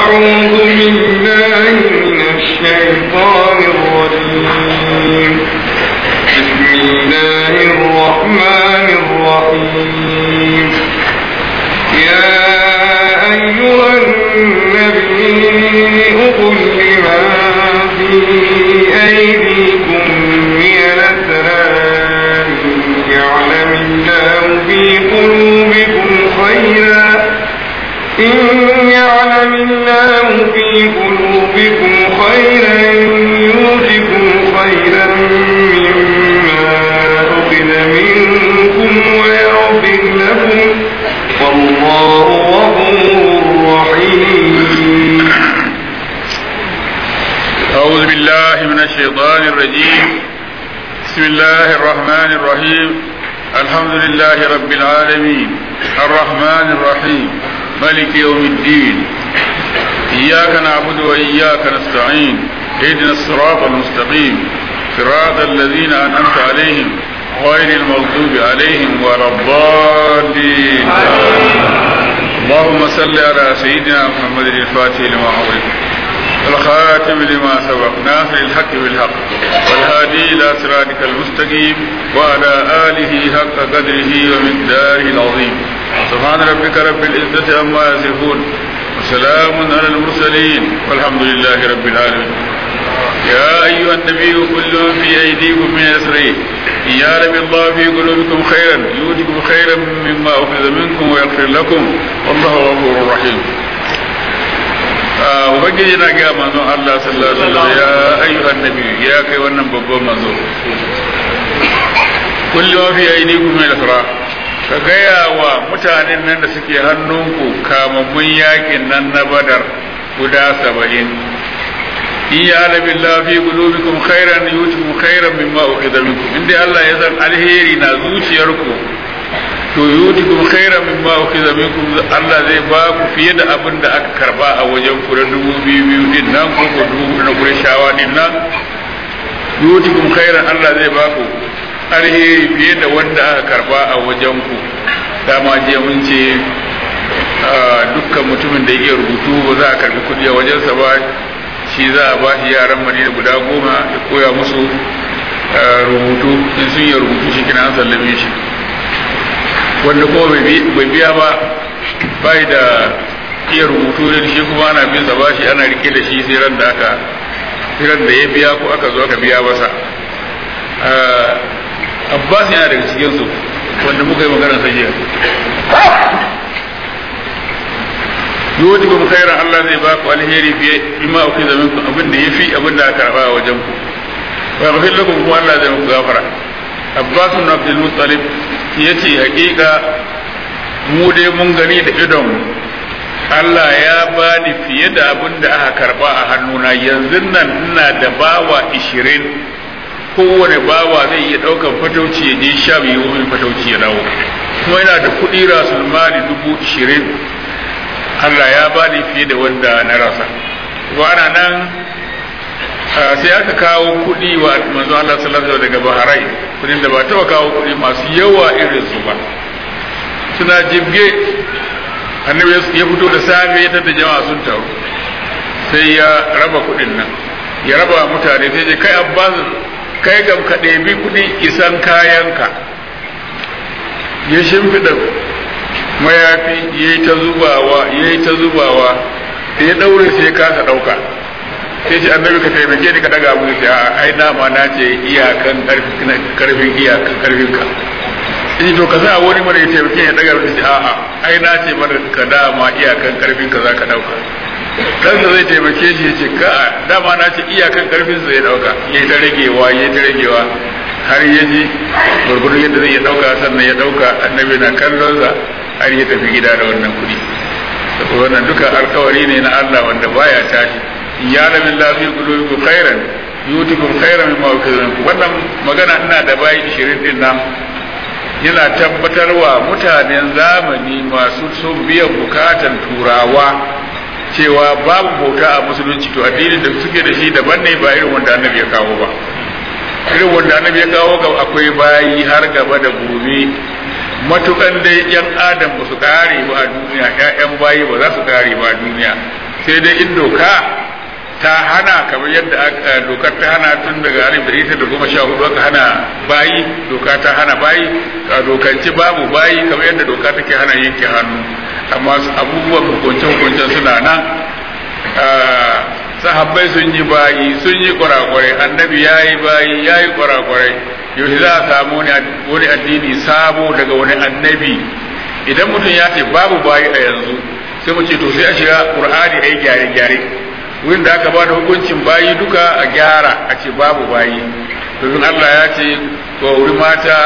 أعوذ بالله من الشيطان الرجيم بسم الله الرحمن الرحيم يا أيها النبي قل لمن في أيديكم من الأسرار يعلم الله في قلوبكم خيرا إن يعلم الله في قلوبكم خيرا يؤتكم خيرا مما أخذ منكم ويغفر لكم والله غفور رحيم أعوذ بالله من الشيطان الرجيم بسم الله الرحمن الرحيم الحمد لله رب العالمين الرحمن الرحيم ملك يوم الدين إياك نعبد وإياك نستعين اهدنا الصراط المستقيم صراط الذين أنعمت عليهم غير المغضوب عليهم ولا الضالين اللهم صل على سيدنا محمد الفاتح لما أغلق الخاتم لما سبق ناصر الحق بالحق والهادي إلى صراطك المستقيم وعلى آله حق قدره ومقداره العظيم سبحان ربك رب العزة عما يصفون وسلام على المرسلين والحمد لله رب العالمين يا أيها النبي كل في أيديكم من أسرين إن يعلم الله في قلوبكم خيرا يؤتكم خيرا مما أخذ منكم ويغفر لكم والله غفور رحيم ubangiji na gaya manzon Allah sallallahu alaihi wasallam ya ayyuhan nabi ya kai wannan babban manzo kullum fi aidikum min al-fara ka gaya wa mutanen nan da suke hannunku kamammun yakin nan na badar guda saba'in in ya alabi Allah fi qulubikum khairan yutikum khairan mimma ukhidha minkum inda Allah ya san alheri na zuciyarku to yutikum khairan mimma ukhidha minkum Allah zai ba ku fiye da abin da aka karba a wajen ku da dubu biyu biyu din nan ko ko dubu na Qurayshawa din nan yutikum khairan Allah zai ba ku alheri fiye da wanda aka karba a wajen ku dama je mun ce dukkan mutumin da yake rubutu ba za a karbi kudi a wajensa ba shi za a ba shi yaran madina guda goma ya koya musu rubutu in sun yi rubutu shi kina an sallame shi wanda kuma bai biya ba bai da iya rubutu da shi kuma ana bin sa bashi ana rike da shi sai ran da aka ran da ya biya ko aka zo aka biya masa Abbas yana daga cikin su wanda muka yi magana sai jiya yodi kuma khairan Allah zai ba ku alheri fiye bima uku zaman ku abin da yafi abin da aka karba a wajen ku wa yaghfir lakum kuma Allah zai muku gafara Abbas ibn Abdul Muttalib yace hakika mu dai mun gani da idon Allah ya bani fiye da abin da aka karba a hannuna yanzu nan ina da bawa ishirin kowane bawa zai iya ɗaukan fatauci ya je sha biyu wani fatauci ya dawo kuma yana da kuɗi rasul mali dubu ishirin Allah ya bani fiye da wanda na rasa kuma ana nan sai aka kawo kuɗi wa manzo Allah sallallahu alaihi daga Bahrain kudin da ba taɓa kawo kuɗi masu yawa irin su ba suna jibge annabi ya fito da safe ya tada jama'a sun taru sai ya raba kuɗin nan ya raba mutane sai je kai abbas kai gam ka ɗebi kuɗi isan kayanka ya shimfiɗa mayafi ya yi ta zubawa ya yi ta zubawa da ya ɗaure sai ya kasa ɗauka sai ce annabi ka taimake ni ka daga mu sai a ai dama na ce iyakan karfin iyakan karfin ka in to ka sa wani mara ya taimake ya daga mu sai a'a ai na ce mara ka dama iyakan karfin ka za ka ɗauka kansa zai taimake shi ya ce ka dama na ce iyakan karfin sa ya ɗauka ya ta ragewa ya ta ragewa har ya ji gurgurun yadda zai ya ɗauka sannan ya ɗauka annabi na kallon sa har ya tafi gida da wannan kuɗi wannan duka alkawari ne na Allah wanda baya tashi ya lamin lafi qulubikum khairan yutikum khairan mimma ukizankum wannan magana ina da bayi 20 din nan yana tabbatarwa mutanen zamani masu son biyan bukatan turawa cewa babu bauta a musulunci to addinin da suke da shi daban ne ba irin wanda annabi ya kawo ba irin wanda annabi ya kawo ga akwai bayi har gaba da gobe matukan dai yan adam ba su kare ba a duniya ƴaƴan bayi ba za su kare ba a duniya sai dai in doka ta hana kamar yadda dokar ta hana tun daga alif da ita da goma sha hudu aka hana bayi doka ta hana bayi a dokance babu bayi kamar yadda doka take hana yanke hannu amma abubuwan hukunce hukuncen suna nan sahabbai sun yi bayi sun yi kwarakwarai annabi ya yi bayi ya yi kwarakwarai yaushe za a samu wani addini sabo daga wani annabi idan mutum ya ce babu bayi a yanzu sai mu ce to sai a shiga qur'ani ai gyare gyare wurin da aka ba da hukuncin bayi duka a gyara a ce babu bayi domin Allah ya ce ko wuri mata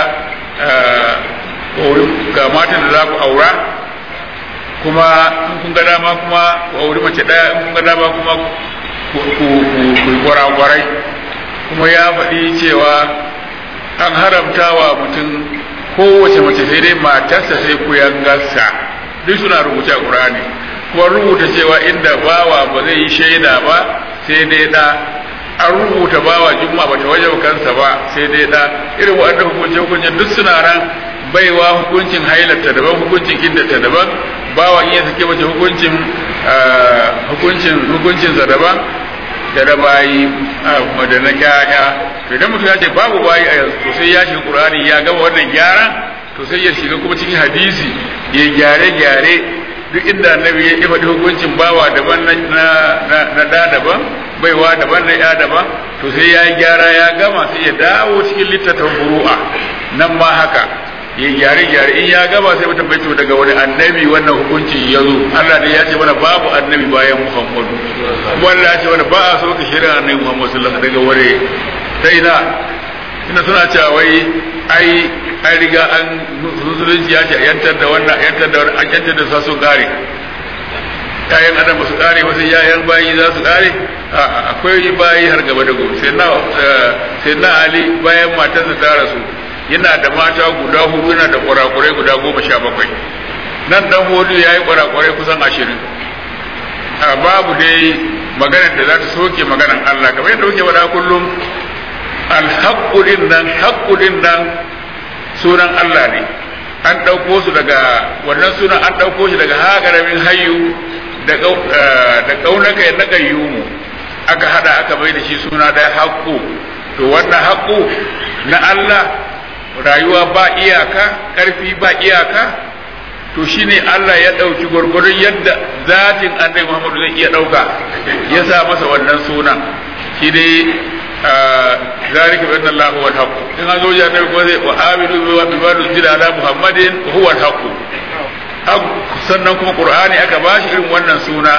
ga matan da za ku aura kuma in kun ga dama kuma ku auri mace daya in kun ga dama kuma ku kwarakwarai kuma ya faɗi cewa an haramta wa mutum kowace mace sai dai matarsa sai ku yangarsa duk suna rubuce a ƙur'ani kuma rubuta cewa inda bawa ba zai yi shaida ba sai dai da an rubuta bawa juma ba ta waje kansa ba sai dai da irin waɗannan hukunce hukunce duk suna nan baiwa hukuncin hailarta daban hukuncin iddata daban bawa iya sake mace hukuncin hukuncin hukuncinsa daban da da bayi da na kyaya to idan mutum ya ce babu bayi a yanzu to sai ya shiga qur'ani ya gama wannan gyaran to sai ya shiga kuma cikin hadisi ya gyare gyare duk inda annabi ya faɗi hukuncin bawa daban na da daban baiwa daban na ya daban to sai ya yi gyara ya gama sai ya dawo cikin littattafan buru'a nan ma haka ya gyare gyare in ya gama sai mutum bai to daga wani annabi wannan hukuncin ya zo Allah ne ya ce mana babu annabi bayan Muhammadu kuma Allah ya ce mana ba a so ka shirya annabi Muhammadu sallallahu alaihi wasallam daga wani sai na ina suna cewa wai ai an riga an musulunci ya ce yantar da wannan yantar da wannan an yantar da su kare yayan adam ba su kare wasu yayan bayi za su kare akwai bayi har gaba da gobe sai na sai na ali bayan matarsa ta rasu yana da mata guda hudu yana da kurakurai guda goma sha bakwai nan dan hudu ya yi kurakurai kusan ashirin a babu dai maganar da za ta soke maganar Allah kamar yadda muke faɗa kullum alhaƙurin nan haƙurin nan sunan Allah ne an ɗauko su daga wannan sunan an ɗauko shi daga haƙaramin hayu da ƙaunaka ya na ƙayyumu aka hada aka bai da shi suna da haƙƙo to wannan haƙƙo na Allah rayuwa ba iyaka ƙarfi ba iyaka to shine Allah ya ɗauki gwargwadon yadda zatin annabi Muhammadu zai iya ɗauka ya sa masa wannan sunan shi dai ذلك بأن الله هو الحق إن هذا وجه النبي وآمنوا بما نزل على محمد هو الحق sannan kuma qur'ani aka bashi irin wannan suna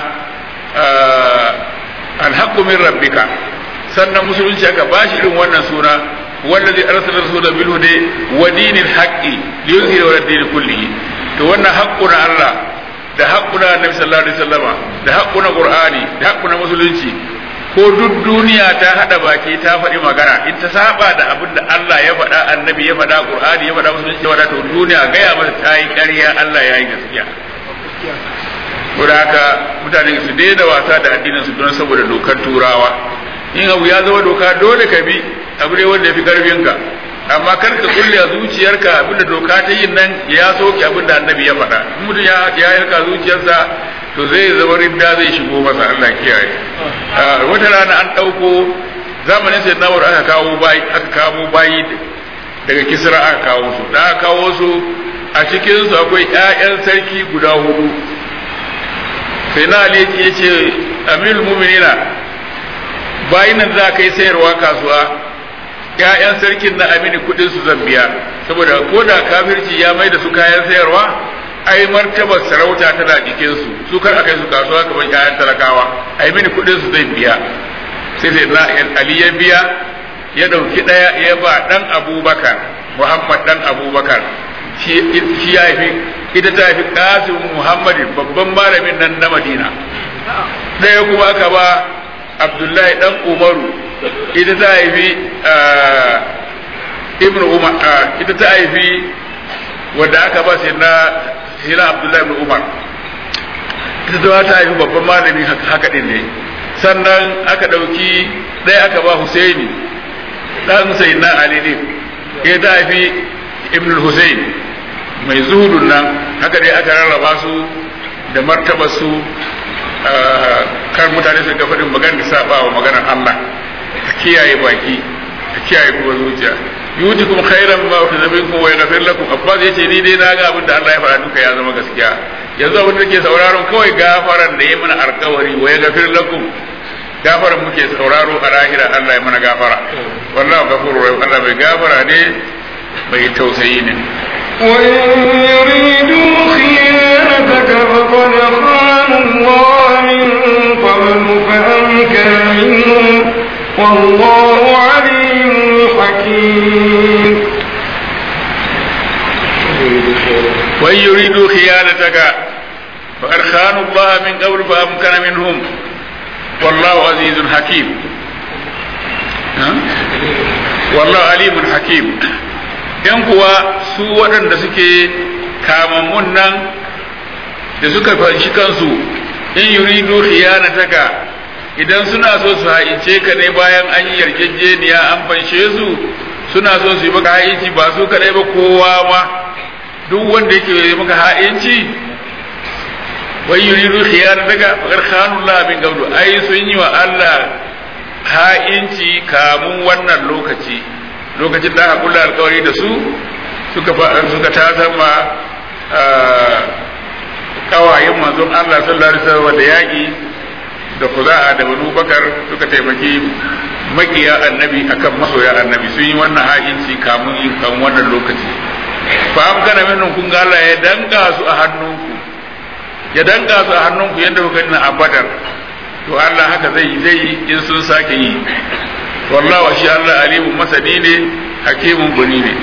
alhaqqu min rabbika sannan musulunci aka bashi irin wannan suna wallazi arsala rasula bil huda wa dinil haqqi liyuzhira ala din kullihi to wannan haqqu na Allah da haqqu na annabi sallallahu alaihi wasallama da haqqu na qur'ani da haqqu na musulunci ko duk duniya ta hada baki ta faɗi magana in ta saba da abin da Allah ya faɗa annabi ya faɗa qur'ani ya faɗa musulunci ya faɗa to duniya gaya masa ta yi ƙarya Allah ya yi gaskiya saboda haka mutane su daina wasa da addinin su don saboda dokar turawa in abu ya zama doka dole ka bi abu ne wanda ya fi karfinka amma kar ka kulle a zuciyarka abinda doka ta yin nan ya soke abinda annabi ya faɗa in mutum ya yarka zuciyarsa to zai zama ridda zai shigo masa Allah kiyaye wata rana an ɗauko zamanin sai nawar aka kawo bayi aka kawo bayi daga kisra aka kawo su da aka kawo su a cikin su akwai ƴaƴan sarki guda hudu sai na ali ya ce amirul mu'minina bayin nan za ka yi sayarwa kasuwa ƴaƴan sarkin na amini kuɗin su zan biya saboda ko da kafirci ya mai da su kayan sayarwa ai martabar sarauta tana jikin su su kar akai su kasuwa kamar ƴaƴan talakawa ai mini kuɗin su zai biya sai sai na ali ya biya ya dauki daya ya ba dan abubakar muhammad dan abubakar shi ya haifi ita ta haifi kasim muhammad babban malamin nan na madina daya kuma aka ba abdullahi dan umaru ita ta haifi ibn umar ita ta haifi wadda aka ba sai na hira abdullahi ibn umar ita ta ta haifi babban malami haka din ne sannan aka ɗauki ɗaya aka ba husaini ɗan sai na ali ne ya ta haifi ibn husain mai zuhudun nan haka dai aka rarraba su da martaba su kar mutane su ga faɗin magana da saba wa maganar Allah ka kiyaye baki ka kiyaye kuma zuciya yutikum khairan ma fi zabikum wa yaghfir lakum abbas yace ni dai na ga abin da Allah ya fara duka ya zama gaskiya yanzu abin da ke sauraron kawai gafaran da ya mana alkawari wa yaghfir lakum gafaran muke sauraro a lahira Allah ya mana gafara wallahu ghafurur rahim Allah bai gafara ne bai tausayi ne وإن يريدوا خيانتك فقد خانوا الله من قبل فأمكن منهم والله عليم حكيم وإن يريدوا خيانتك فقد خانوا الله من قبل فأمكن منهم والله عزيز حكيم ها؟ والله عليم حكيم ‘yan kuwa su waɗanda suke kamammun nan da suka fanshi kansu in yuridu khiyanataka idan suna so su ha'ince ka ne bayan an yi yarjejeniya an fanshe su suna so su yi maka ha'inci ba su kadai ba kowa ma duk wanda yake yi maka ha'inci wai yuridu khiyanataka faqad khanu Allah min qablu ai sun yi wa Allah ha'inci kamun wannan lokaci lokacin da aka kula alkawari da su suka suka tazama kawayen manzon Allah sallallahu alaihi wasallam da yaki da kuza'a da banu bakar suka taimaki makiya annabi akan masoya annabi sun yi wannan ha'inci kamun yin kan wannan lokaci fa am kana minun kun ga Allah ya danka su a hannunku ya danka su a hannunku yadda kuka yi a badar to Allah haka zai zai in sun sake yi wallahu shi Allah alimun masani ne hakimun guni ne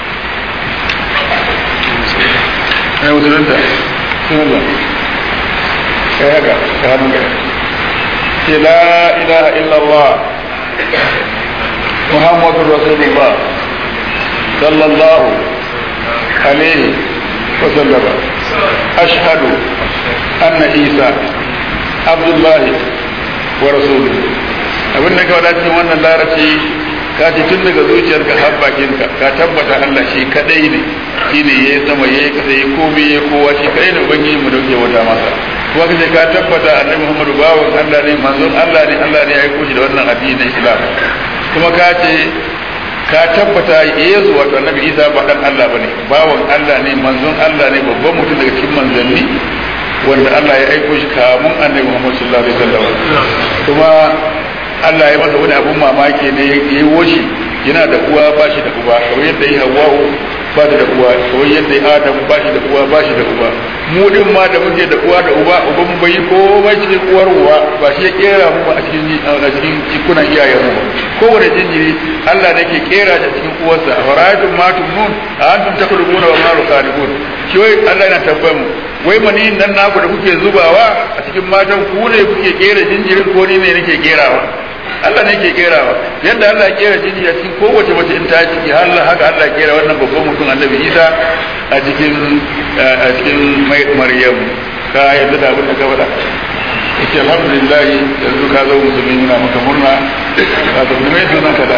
ai musulunta sunallah kai haka ka hannun ka ce la ilaha illallah muhammadur rasulullah sallallahu alaihi wa sallama ashhadu anna isa abdullahi wa rasuluhu abin da ka wada cikin wannan larabci ka ce tun daga zuciyarka har bakinka ka tabbata Allah shi kadai ne shine yayi sama yayi kasa yayi komai yayi kowa shi kadai ne ubangiji mu dauke wata masa kuma kace ka tabbata annabi Muhammadu bawan Allah ne manzon Allah ne Allah ne ya aiko shi da wannan addinin Islam kuma ka ce ka tabbata Yesu wato annabi Isa ba dan Allah bane bawan Allah ne manzon Allah ne babban mutum daga cikin manzanni wanda Allah ya aiko shi kamun annabi Muhammad sallallahu alaihi wasallam kuma Allah ya masa wani abun mamaki ne ya yi woshi yana da uwa ba shi da uba kamar yadda ya hawa'u ba da uwa kamar yadda ya adam ba shi da uwa ba shi da uba mu din ma da muke da uwa da uba uban mu bai komai cikin uwar uwa ba shi ya kera mu ba a cikin a cikin cikunan iyayen mu kowane jinjiri Allah ne ke kera shi cikin uwarsa a fara'atun ma tumnun a antum takrubuna wa ma rukalibun shi wai Allah yana tambayar mu wai mani nan naku da kuke zubawa a cikin matan ku ne kuke kera jinjirin ko ni ne nake kerawa Allah ne ke kerawa yadda Allah ya kera jinjiri a cikin kowace mace in ta ciki har haka Allah ya kera wannan babban mutum Annabi Isa a cikin a cikin Maryam ka yadda da abin da ka faɗa yace alhamdulillah yanzu ka zo musulmi muna maka murna ka zo mai sunan ka da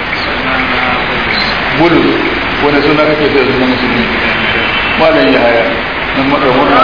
gudu wani suna kake sai sunan musulmi malam ya haya nan maka murna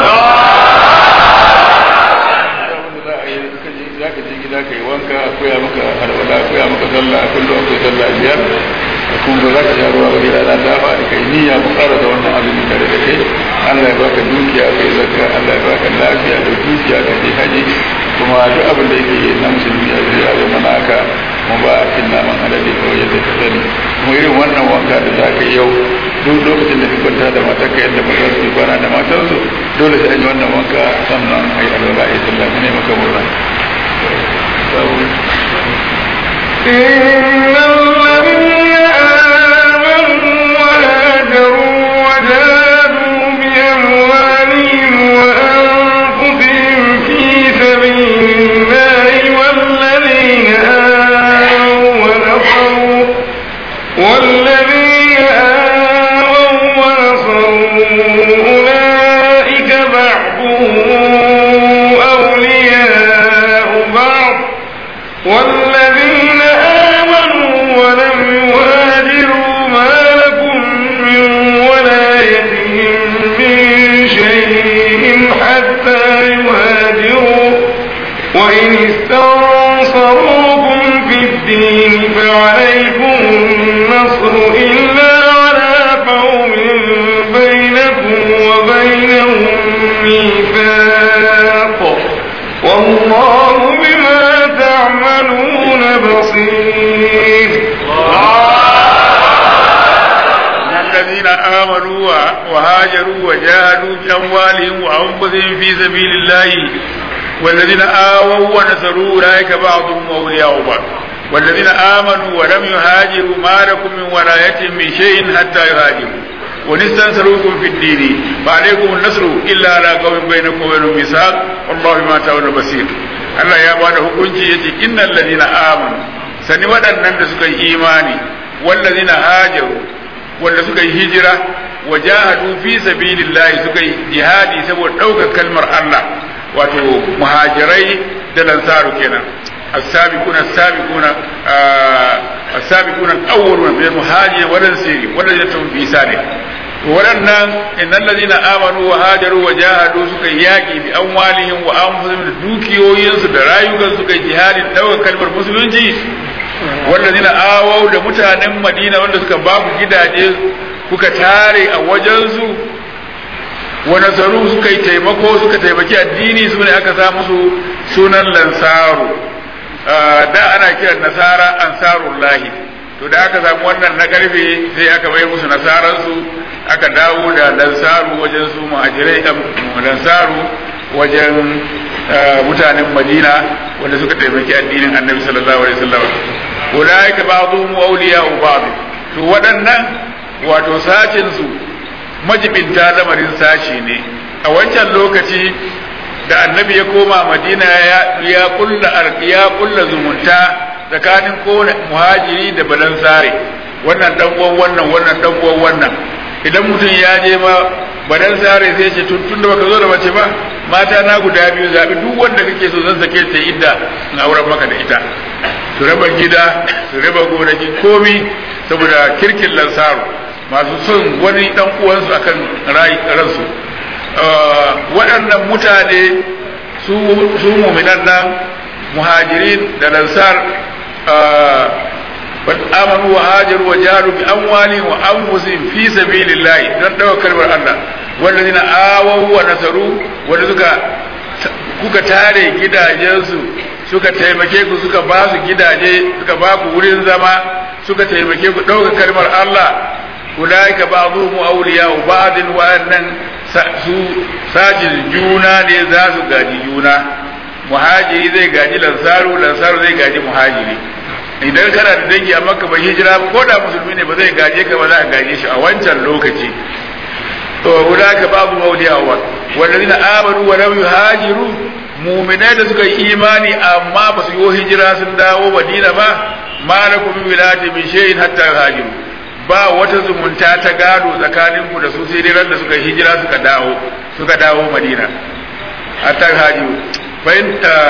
za ka je gida ka yi wanka a koya maka alwala a koya maka sallah a kullum akwai sallah biyar da kuma za ka sha ruwa wani rana dama da kai niyya mu ƙara da wannan abin tare da kai Allah ya baka dukiya kai zakka Allah ya baka lafiya da dukiya ka je haji kuma duk abin da yake na musulmi a zai ya zama naka mu ba a cin naman alade kawai yadda ka sani kuma irin wannan wanka da za ka yi yau duk lokacin da ka kwanta da matarka yadda ba za su yi kwana da matarsu dole sai an yi wannan wanka sannan a yi alwala a yi sallah ne maka murna إن الذين آمنوا وهاجروا وجاهدوا بأموالهم وأنفسهم في سبيل الله والذين آووا ونصروا والذين آووا ونصروا أولئك بعضهم أولياء بعض والذين آمنوا وإن استنصروكم في الدين فعليكم النصر إلا على قوم بينكم وبينهم ميثاق والله بما تعملون بصير الذين آمنوا وهاجروا وجاهدوا بأموالهم وأنفسهم في سبيل الله والذين آووا ونصروا أولئك بعضهم أولياء بعض والذين آمنوا ولم يهاجروا ما لكم من ولايتهم من شيء حتى يهاجروا ونستنصروكم في الدين فعليكم النصر إلا على قوم بينكم وبينهم ميثاق والله بما تعملون بصير Allah ya bada hukunci yace innal ladina amanu sani waɗannan da suka yi imani wallazina hajaru wanda suka yi hijira wa jahadu fi sabilillahi suka yi jihadi saboda ɗaukar kalmar Allah wato muhajirai da lansaru kenan السابقون السابقون السابقون الأولون من المهاجرين والأنصار والذين في سنة waɗannan innal ladina amanu wa hajaru wa jahadu suka yaki bi amwalihim wa anfusihim da dukiyoyinsu da rayukan suka jihadin ɗaukar kalmar musulunci wallazina awau da mutanen Madina wanda suka ba ku gidaje kuka tare a wajensu wa nasaru suka yi taimako suka taimaki addini su ne aka sa musu sunan lansaru da ana kiran nasara ansarullahi to da aka samu wannan na karfe sai aka bai musu nasaransu aka dawo da lansaru wajen su muhajirai lansaru wajen mutanen madina wanda suka taimaki addinin annabi sallallahu alaihi wasallam ulaika ba'dhum awliya'u ba'd to waɗannan wato sashin su majibinta lamarin sashi ne a wancan lokaci da annabi ya koma madina ya kulla ya kulla zumunta tsakanin kowane muhajiri da balansare wannan dan uwan wannan wannan dan uwan wannan idan mutum ya je ma balansare sai ce tun da baka zo da mace ba mata na guda biyu zabi duk wanda kake so zan sake ta idda in auren maka da ita su raba gida su raba gonaki komi saboda kirkin lansaru masu son wani dan uwansu akan ransu waɗannan mutane su muminan nan muhajirin da lansar amanu wa hajaru wa jaru bi amwalihim wa anfusihim fi sabilillahi don dawo kalmar Allah wallazina awaw wa nasaru wanda suka kuka tare gidajensu suka taimake ku suka ba su gidaje suka ba ku wurin zama suka taimake ku ɗauka kalmar Allah ulaika ba'dhum awliya'u ba'din wa annan su sajin juna ne za su gaji juna muhajiri zai gaji lansaru lansaru zai gaji muhajiri idan kana da dangi a makka bai hijira ko da musulmi ne ba zai gaje ka ba za ka gaje shi a wancan lokaci to ulaika babu mawliya wa wallazina amanu wa lam yuhajiru mu'minai da suka yi imani amma ba su yi hijira sun dawo madina ba malakum min wilati min shay'in hatta yuhajiru ba wata zumunta ta gado tsakanin ku da su sai dai da suka hijira suka dawo suka dawo madina hatta yuhajiru bayan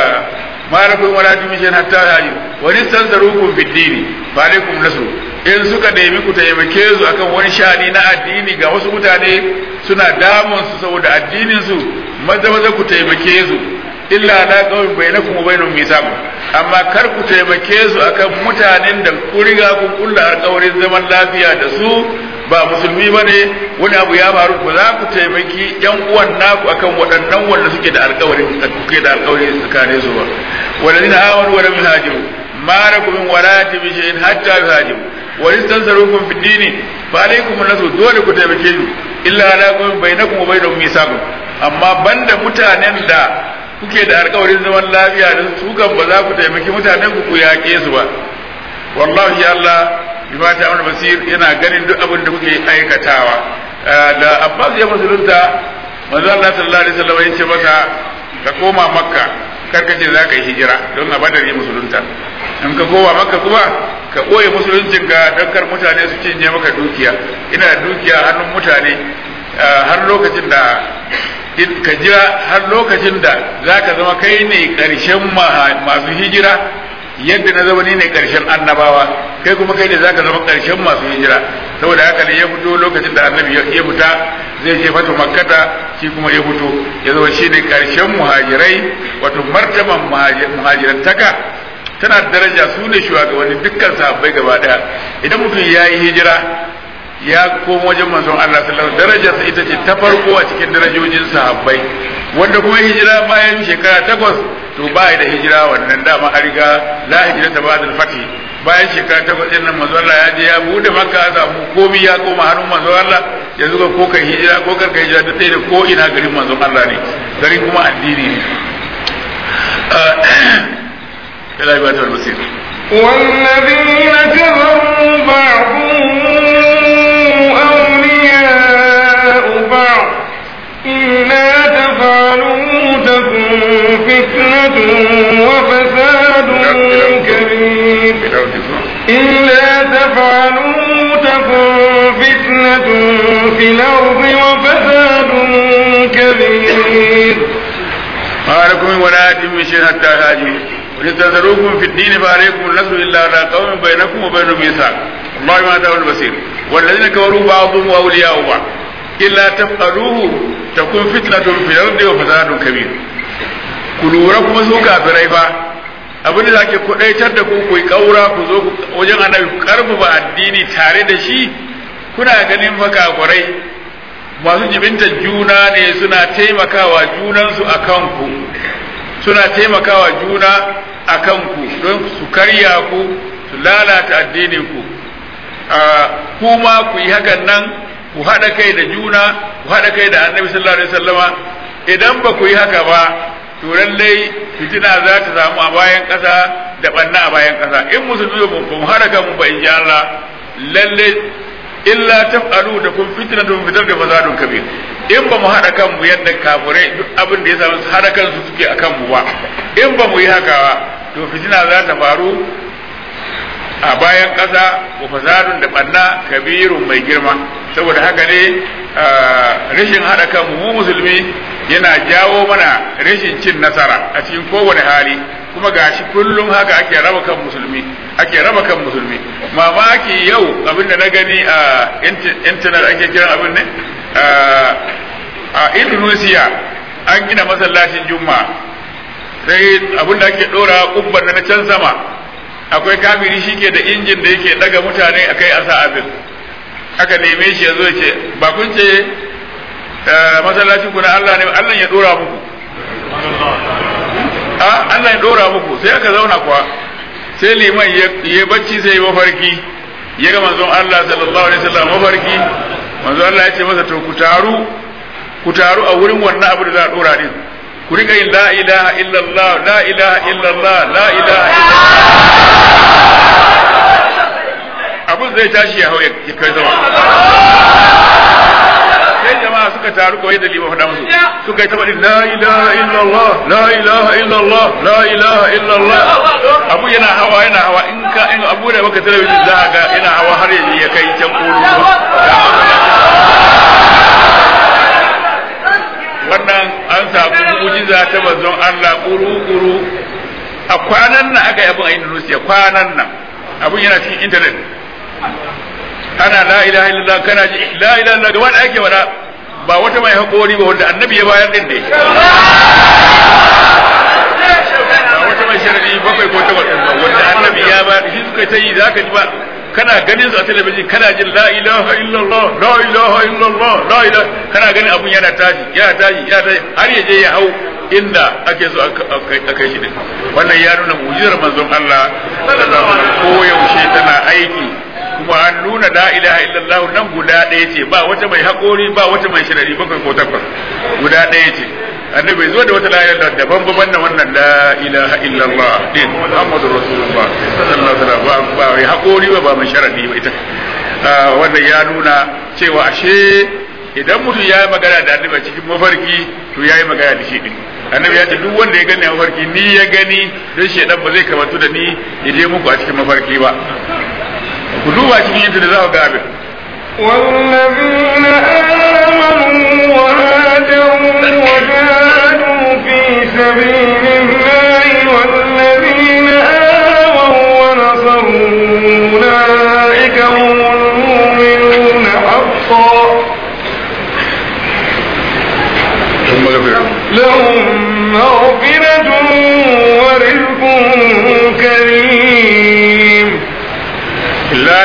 malakum wala tumishin hatta yuhajiru wa nistanzarukum bid dini fa alaikum nasru in suka nemi ku taimake su akan wani shani na addini ga wasu mutane suna damun su saboda addinin su maza maza ku taimake su illa la qawmin bainakum wa bainahum mithaq amma kar ku taimake su akan mutanen da ku riga ku kulla alƙawarin zaman lafiya da su ba musulmi bane wani abu ya faru ba za ku taimaki yan uwan naku akan waɗannan wanda suke da alƙawarin kuke da alƙawarin tsakanin su ba walladina amanu wa lam yuhajiru ma lakum min walati bi shay'in hatta yuhajiru wa istansarukum fi dini fa alaykum nasu dole ku taimake su illa ala qawmin bainakum wa bainahum mithaq amma banda mutanen da kuke da alƙawarin zaman lafiya da su kan ba za ku taimaki mutanen ku ku yaƙe su ba wallahi Allah bima ta'amul basir yana ganin duk abin da kuke aikatawa da Abbas ya musulunta manzo Allah sallallahu alaihi wasallam ya ce masa ka koma makka kar ka ce za ka yi hijira don a badar ya musulunta in ka koma makka kuma ka ɓoye musuluncin ka don kar mutane su cinye maka dukiya ina da dukiya hannun mutane har lokacin da ka jira har lokacin da za ka zama kai ne ƙarshen masu hijira yadda na zama ni ne karshen annabawa kai kuma kai ne zaka zama karshen masu hijira saboda haka ne ya fito lokacin da annabi ya fita zai je fatu makkata shi kuma ya fito ya zama shi ne karshen muhajirai wato martaban muhajirantaka tana da daraja su ne shugabanni dukkan sahabbai gaba daya idan mutum ya yi hijira ya komo wajen manzon Allah sallallahu alaihi darajarsa ita ce ta farko a cikin darajojin sahabbai wanda kuma hijira bayan shekara takwas to ba da hijira wannan dama an riga la hijira ta ba da fati bayan shekara takwas din nan manzon Allah ya je ya bude makka ya samu komi ya koma hannun manzon Allah yanzu ga ko kai hijira ko kar kai hijira da da ko ina garin manzon Allah ne garin kuma addini ne ila ibadatul basir والذين كفروا بعضهم أولياء بعض إلا تفعلوا تكن فتنة وفساد كبير إلا تفعلوا تكن فتنة في الأرض وفساد كبير ما لكم من ولاية من شيء حتى هاجروا ولتنذروكم في الدين فعليكم النصر إلا على قوم بينكم وبينهم ميثاق الله ما دعوا البصير والذين كفروا بعضهم أولياء بعض إلا تفعلوه تكون فتنة في الأرض وفساد كبير كلوا ركم سوكا فريفا abin da ake kudaitar da ku ku yi kaura ku zo wajen annabi ku karfafa addini tare da shi kuna ganin fa kafirai masu jibinta juna ne suna taimakawa junansu a kanku suna taimakawa juna a kanku don su karya ku su lalata addininku kuma ku yi hakan nan ku haɗa kai da juna ku haɗa kai da annabi sallallahu alaihi wasallama idan ba ku yi haka ba to lallai fitina za ta samu a bayan ƙasa da ɓanna a bayan ƙasa in musulmi ba mu haɗa kanmu ba in ji Allah lallai illa taf'alu da kun fitnatun fitar da fasadun kabir in ba mu haɗa kanmu yadda kafirai duk abin da ya samu haɗa kansu suke a kanmu ba in ba mu yi haka ba to fitina za ta faru a bayan ƙasa wa fasadun da ɓanna kabirun mai girma saboda haka ne rashin haɗa kanmu mu musulmi yana jawo mana rashin cin nasara a cikin kowane hali kuma gashi kullum haka ake raba kan musulmi ake raba kan musulmi mamaki yau abin da na gani a intanet ake kiran abin ne a indonesia an gina masallacin juma'a sai abin da ake dora kubban na can sama akwai kafiri shi ke da injin da yake daga mutane a kai asa abin aka neme shi ya zo ce ba kun ce masallacin ku na Allah ne Allah ya dora muku a Allah ya dora muku sai aka zauna kuwa sai liman ya bacci sai mafarki ya ga manzon Allah sallallahu alaihi wasallam mafarki manzon Allah ya ce masa to ku taru ku taru a wurin wannan abu da za a dora din ku rika yin la ilaha illallah la ilaha illallah la ilaha illallah abun zai tashi ya hau ya kai sama sai jama'a suka taru kawai da liman faɗa musu suka yi ta faɗi la ilaha illallah la ilaha illallah la ilaha illallah abu yana hawa yana hawa in ka in abu da baka talabijin za ga yana hawa har yanzu ya kai can kuru wannan an samu mu'jiza ta manzon Allah kuru kuru a kwanan nan aka yi abin a Indonesia kwanan nan abun yana cikin internet ana la ilaha illallah kana ji la ilaha illallah wanda ake wada ba wata mai haƙori ba wanda annabi ya bayar din ne ba wata mai sharadi bakwai ko takwas din ba wanda annabi ya bayar shi suka ta yi zaka ji ba kana ganin su a talabijin kana jin la ilaha illallah la ilaha illallah la ilaha kana ganin abun yana tashi yana tashi yana tashi har ya je ya hau inda ake so a kai shi din wannan ya nuna mu'jizar manzon Allah sallallahu alaihi wasallam ko yaushe tana aiki kuma an nuna la ilaha illallah nan guda ɗaya ce ba wata mai haƙori ba wata mai shirari bakwai ko takwas guda ɗaya ce annabi bai zo da wata la ilaha daban baban na wannan la ilaha illallah din muhammadu rasulullah sallallahu alaihi wasallam ba mai haƙori ba ba mai sharadi ba ita wannan ya nuna cewa ashe idan mutum ya yi magana da annabi cikin mafarki to ya yi magana da shi din annabi ya ce duk wanda ya gani a mafarki ni ya gani don shedan ba zai kamantu da ni ya je muku a cikin mafarki ba ku duba cikin yadda da za ku ga abin والذين آمنوا وهاجروا وجاهدوا في سبيل الله والذين آووا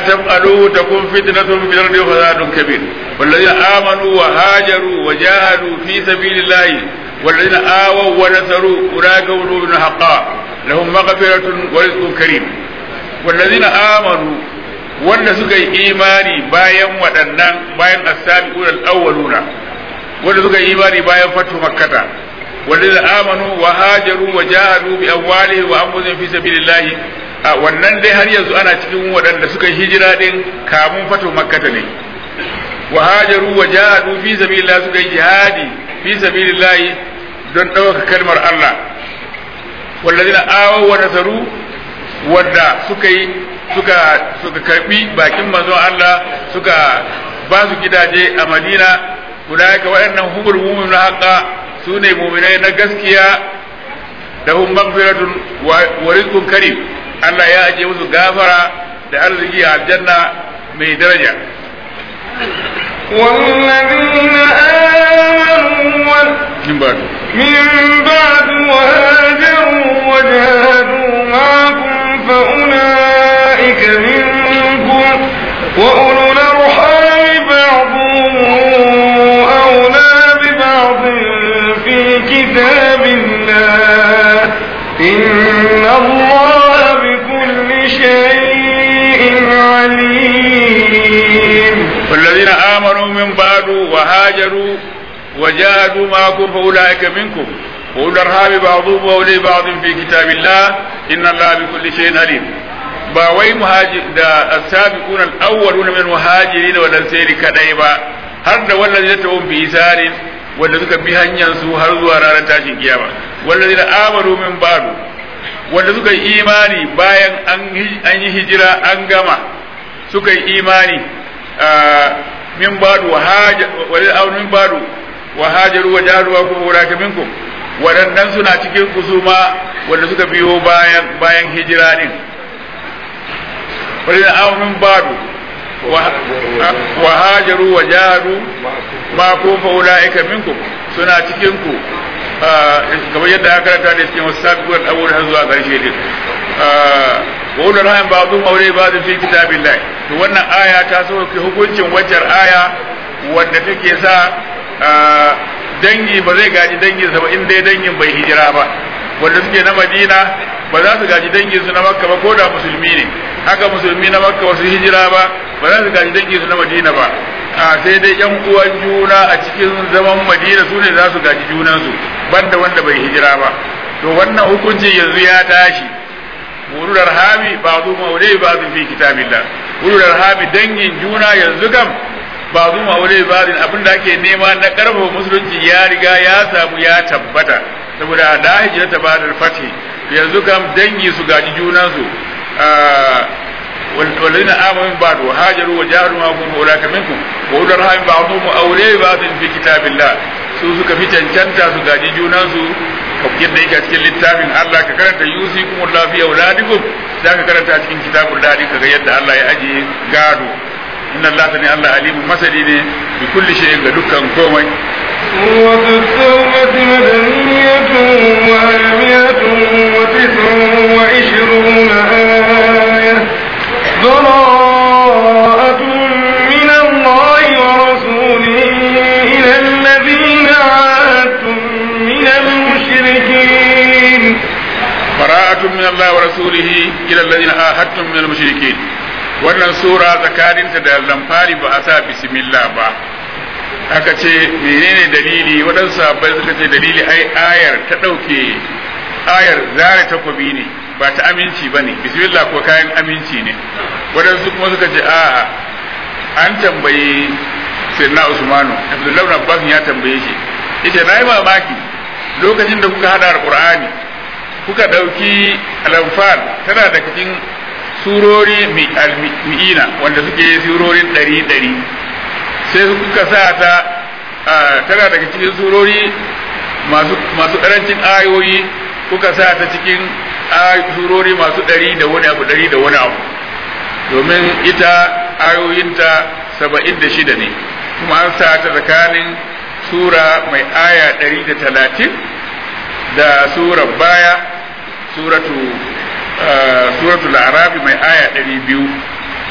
تفعلوا تكون فتنة في الأرض وفساد كبير والذين آمنوا وهاجروا وجاهدوا في سبيل الله والذين آووا ونصروا أولئك هم المؤمنون حقا لهم مغفرة ورزق كريم والذين آمنوا wanda suka yi imani bayan waɗannan bayan as-sabiqun al-awwaluna wanda suka yi imani bayan fatu makkata wanda amanu wa hajaru wa jahadu bi amwalihim wa anfusihim fi sabilillah a wannan dai har yanzu ana cikin waɗanda suka yi hijira din kamun fatu makkata ne wa hajaru wa jahadu fi sabilillah suka yi jihadi fi sabilillah don ɗaukaka kalmar Allah wallazina awaw wa nasaru wanda suka yi suka suka karbi bakin manzon Allah suka ba su gidaje a Madina ulaika waɗannan humul mu'minun haqqa sune mu'minai na gaskiya da hum maghfiratun wa rizqun karim Allah ya aje musu gafara da arziki a aljanna mai daraja والذين آمنوا min ba من بعد وهاجروا وجاهدوا معكم فأولئك منكم وأولو الأرحام بعضهم أولى ببعض في كتاب الله إن الله بكل شيء عليم والذين آمنوا من بعد وهاجروا وجاهدوا معكم فأولئك منكم وأولو الأرحام بعضهم أولي بعض في كتاب الله إن الله بكل شيء عليم ba wai muhajir da asabiquna al-awwaluna min muhajirin wa lansari kadai ba har da wallazi ta bi isarin wanda suka bi hanyar su har zuwa ranar tashin kiyama wallazi da amaru min ba'du wanda suka yi imani bayan an yi hijira an gama suka yi imani min ba'du wa hajar wa min ba'du wa hajaru wa jahadu wa kuma wuraka minkum waɗannan suna cikin kusuma wanda suka biyo bayan bayan hijira din wadanda aw min ba'du wa hajaru wa jahadu ma kun fa ulaika minkum suna cikin ku kamar yadda aka karanta da cikin wasabiqul awwal har zuwa ƙarshe din wa ulul rahim ba'dhum awliya ba'd fi kitabillah to wannan aya ta sauke hukuncin waccar aya wanda take sa dangi ba zai gaji danginsa ba in dai dangin bai hijira ba wanda suke na madina ba za su gaji danginsu na makka ba ko da musulmi ne haka musulmi na makka wasu hijira ba ba za su gaji danginsu na madina ba a sai dai yan uwan juna a cikin zaman madina su ne za su gaji junansu banda wanda bai hijira ba to wannan hukuncin yanzu ya tashi ulul arhami ba'dhu mawlai ba'dhu fi kitabillah ulul arhami dangin juna yanzu kam ba zu ma'aure barin abin da ake nema na karfafa musulunci ya riga ya samu ya tabbata saboda da hijira ta ba da fati yanzu kam dangi su gaji junansu والذين آمنوا من بعد وهاجروا وجاهدوا معكم أولئك منكم وأولو الرحم بعضهم أولياء بعض في كتاب الله su suka fi cancanta su gaji junansu yadda yake a cikin littafin Allah ka karanta yusikum Allah fi auladikum za ka karanta a cikin kitabul dadi ka ga yadda Allah ya ajiye gado inna Allah ne Allah alimun masani ne bi kulli shay'in ga dukkan komai سورة التوبة مدنية وآية وتسع وعشرون آية براءة من الله ورسوله إلى الذين عاهدتم من المشركين براءة من الله ورسوله إلى الذين آهدتم من المشركين wannan sura tsakaninta da lamfari ba a sa bismillah ba aka ce menene dalili waɗansu sahabbai suka ce dalili ai ayar ta ɗauke ayar zare takwabi ne ba ta aminci ba ne bismillah ko kayan aminci ne waɗansu kuma suka ce a'a an tambayi sirna usmanu abdullahi abbas ya tambaye shi yace na yi mamaki lokacin da kuka hada alqur'ani kuka ɗauki alamfal tana da cikin surori mi'ina wanda suke surorin ɗari ɗari sai kuka sa ta tana daga cikin surori masu ƙarancin ayoyi kuka sa ta cikin surori masu ɗari da wani abu ɗari da wani abu domin ita ayoyinta saba'in da shida ne kuma an sa ta tsakanin sura mai aya ɗari da talatin da surar baya suratu suratul arabi mai aya ɗari biyu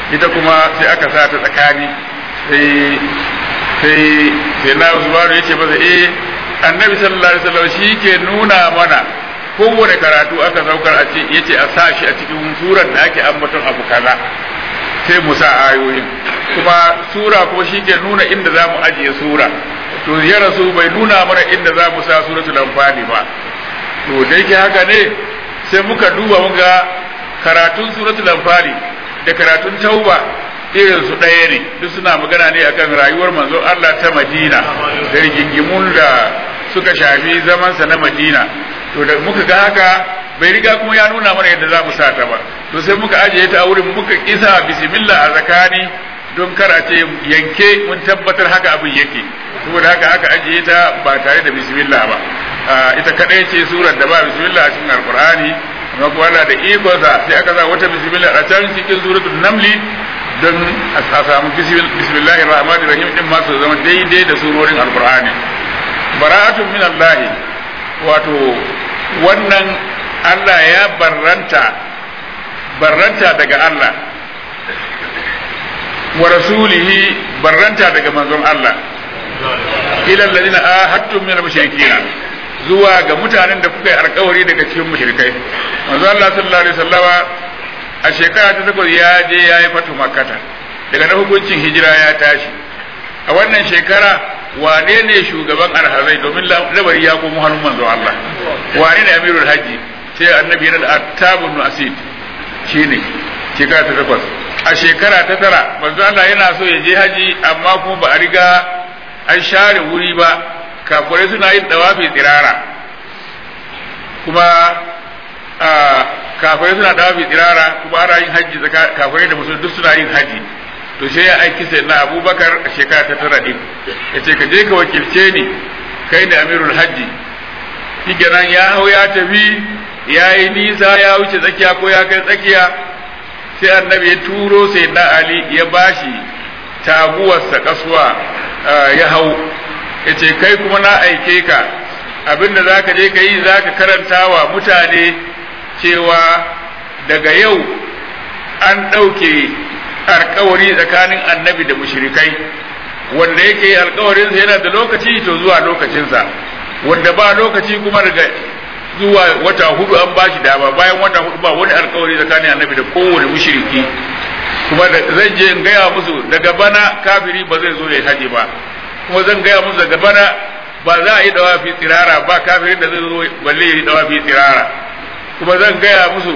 ita kuma sai aka sa ta tsakani sai sai sai na Usmanu yace masa eh annabi sallallahu alaihi wasallam shi ke nuna mana kowane karatu aka saukar a ce yace a sa shi a cikin surar da ake ambaton abu kaza sai mu sa ayoyin kuma sura kuma shi ke nuna inda za mu ajiye sura to ya rasu bai nuna mana inda za mu sa suratul anfali ba to da yake haka ne sai muka duba muga karatun suratul anfali da karatun tauba irin su ɗaya ne duk suna magana ne akan rayuwar manzon Allah ta Madina da rigingimun da suka shafi zamansa na Madina to da muka ga haka bai riga kuma ya nuna mana yadda za mu sa ta ba to sai muka ajiye ta a wurin muka kisa bismillah a zakani don kar a ce yanke mun tabbatar haka abin yake saboda haka aka ajiye ta ba tare da bismillah ba ita kadai ce surar da ba bismillah a cikin alqur'ani amma kuma Allah da ikonsa sai aka sa wata bismillah a can cikin suratul namli don a samu bismillahir rahmanir rahim din ma su zama daidai da surorin alqur'ani bara'atun min Allah wato wannan Allah ya barranta barranta daga Allah wa rasulihi barranta daga manzon Allah ila alladhina ahadtum min al-mushrikeen zuwa ga mutanen da kuka yi alkawari daga cikin mushrikai manzon Allah sallallahu alaihi wasallama a shekara ta takwas ya je ya yi fatu makkata daga na hukuncin hijira ya tashi a wannan shekara wane ne shugaban alhazai domin labari ya komo hannun manzon Allah wane ne amirul hajji sai annabi yana da attabun asid shine shekara ta takwas a shekara ta tara manzo Allah yana so ya je haji amma kuma ba a riga an share wuri ba kafirai suna yin dawafi tsirara kuma kafirai suna dawafi tsirara kuma ana yin haji kafirai da musulmi duk suna yin haji to sai ya aiki sai na abubakar a shekara ta tara din ya ce ka je ka wakilce ni kai ne amirul hajji shi ya hau ya tafi ya yi nisa ya wuce tsakiya ko ya kai tsakiya sai annabi ya turo sai na ali ya bashi taguwarsa kasuwa ya hau ya ce kai kuma na aike ka abinda za ka je ka yi za ka karanta wa mutane cewa daga yau an ɗauke alkawari tsakanin annabi da mushrikai wanda yake alkawarinsa yana da lokaci to zuwa lokacinsa wanda ba lokaci kuma daga zuwa wata hudu an ba shi dama bayan wata hudu ba wani alkawari tsakanin annabi da kowane mushriki kuma da zan je in gaya musu daga bana kafiri ba zai zo ya haje ba kuma zan gaya musu daga bana ba za a yi dawafi tsirara ba kafirin da zai zo balle ya yi dawafi tsirara kuma zan gaya musu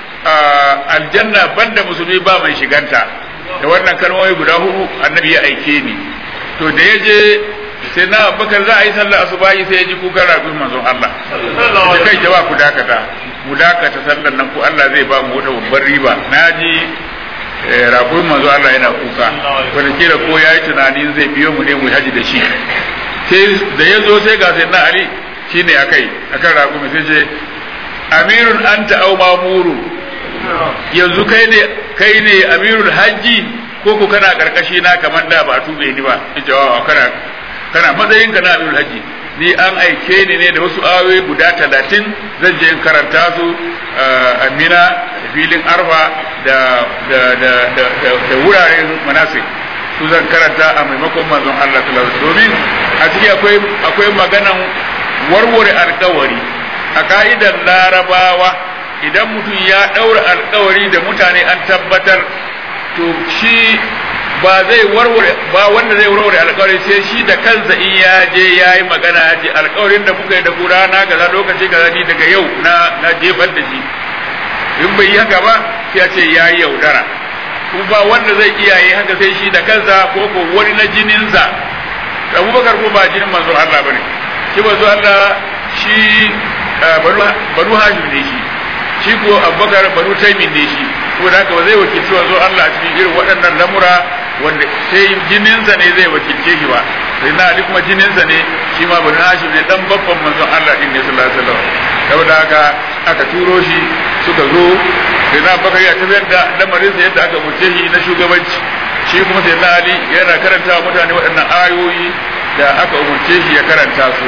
aljanna banda musulmi ba mai shiganta da wannan kalmomi guda hudu annabi ya aike ni to da ya je sai na abubakar za a yi sallar asubahi sai ya ji kukan ragun manzon Allah da kai jaba ku dakata mu dakata sallar nan ko Allah zai ba mu wata babbar riba na ji ragun manzon Allah yana kuka wanda kira ko ya yi tunanin zai biyo mu ne mu haji da shi sai da ya zo sai ga sai na Ali shine akai akan ragun sai ce amirun anta au mamuru yanzu kai ne kai ne amirul hajji ko ko kana karkashi na kamar da ba tube ni ba ita wa kana kana matsayin ka na amirul hajji ni an aike ni ne da wasu ayoyi guda talatin zan je in karanta su amina da filin arfa da da da da, da wuraren manasik su zan karanta a maimakon manzon Allah sallallahu alaihi domin a ciki akwai akwai maganan warware alkawari a ka'idar larabawa idan mutum ya ɗaura alkawari da mutane an tabbatar to shi ba zai warware ba wanda zai warware alkawari sai shi da kansa in ya je ya yi magana ya ce alkawarin da muka yi da kura na kaza lokaci kaza ni daga yau na na jefar da shi in bai yi haka ba sai ya ce ya yi yaudara kuma ba wanda zai iya yi haka sai shi da kansa ko ko wani na jininsa abubakar ko ba jinin manzo Allah bane shi manzo Allah shi banu hashim ne shi shi ko abubakar banu taimin ne shi ko da haka ba zai wakilci wanzo Allah a cikin irin waɗannan lamura wanda sai jininsa ne zai wakilce shi ba sai na ali kuma jininsa ne shi ma banu hashim ne dan babban manzon Allah din ne sallallahu alaihi wasallam saboda haka aka turo shi suka zo sai na bakari ya tafiyar da lamarin sa yadda aka murce shi na shugabanci shi kuma sai na ali yana karanta wa mutane waɗannan ayoyi da aka umurce shi ya karanta su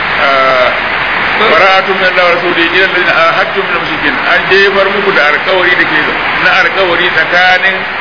bara'atun min Allah wa rasuli ila alladhina ahadtum min mushrikin an jefar muku da alkawari da ke na alkawari tsakanin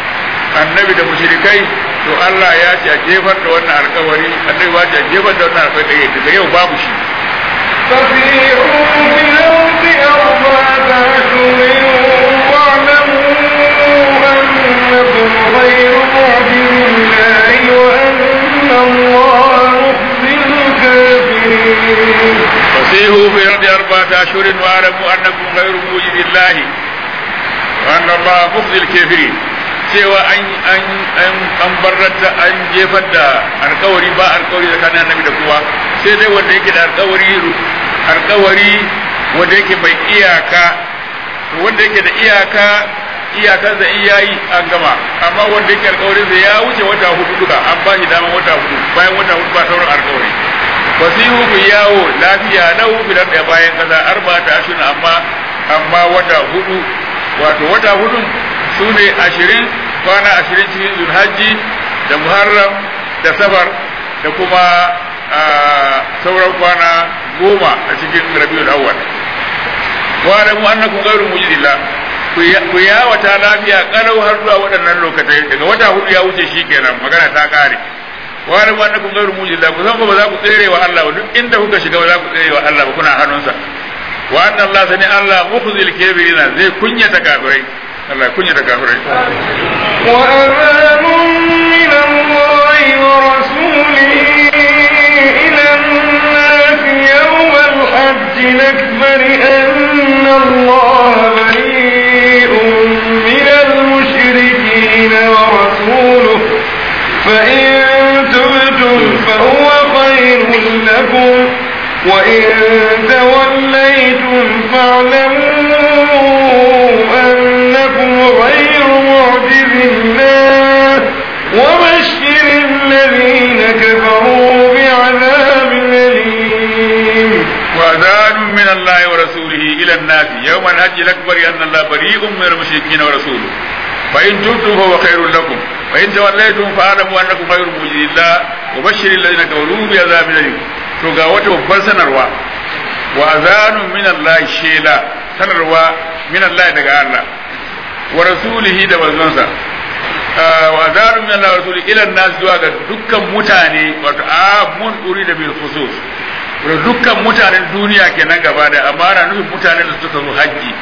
annabi da mushrikai to Allah ya ce a jefar da wannan alkawari annabi ba ce a jefar da wannan alkawari daga yau babu shi فسيحوا في الأرض أربعة أشهر واعلموا أنكم غير معجز الله وأن الله مخزي الكافرين فسيحوا في الأرض أربعة أشهر واعلموا أنكم غير موجد الله وأن الله مخزي الكافرين cewa an an an an barrata an jefar da alkawari ba alkawari tsakanin annabi da kowa sai dai wanda yake da alkawari alkawari wanda yake mai iyaka wanda yake da iyaka iyakar da iya yi an gama amma wanda yake alkawarin sa ya wuce wata hudu duka an ba shi dama wata hudu bayan wata hudu ba sauran alkawari fasihu ku yawo lafiya lau bidan da bayan kaza arba ta ashirin amma amma wata hudu wato wata hudun su ne ashirin kwana ashirin cikin zulhajji da muharram da safar da kuma sauran kwana goma a cikin rabiul awwal wa da mu annakum ghayru mujidillah ku yawata lafiya kalau har zuwa waɗannan lokacai daga wata hudu ya wuce shi kenan magana ta kare wa da mu annakum ghayru mujidillah ku san ba za ku tsere wa Allah ba duk inda kuka shiga ba za ku tsere wa Allah ba kuna hannunsa wa anna Allah sani Allah mukhzil kafirina zai kunyata kafirai Allah kunyata kafirai وأذان من الله ورسوله إلى الناس يوم الحج الأكبر أن الله بريء من المشركين ورسوله فإن تبتم فهو خير لكم وإن توليتم فاعلموا أنكم غير معجز الله وبشر الذين كفروا بعذاب أليم وأذان من الله ورسوله إلى الناس يوم الحج الأكبر أن الله بريء من المشركين ورسوله فإن تبتم فهو خير لكم وإن توليتم فاعلموا أنكم غير موجد الله وبشر الذين كفروا بعذاب أليم to ga wata babbar sanarwa wa azanun min Allah shela sanarwa min Allah daga Allah wa rasulihi da manzonsa wa azanun min Allah wa rasulihi ila nas zuwa ga dukkan mutane wato amun uri da bil khusus da dukkan mutanen duniya kenan gaba da amma ana nufin mutanen da suka zo haji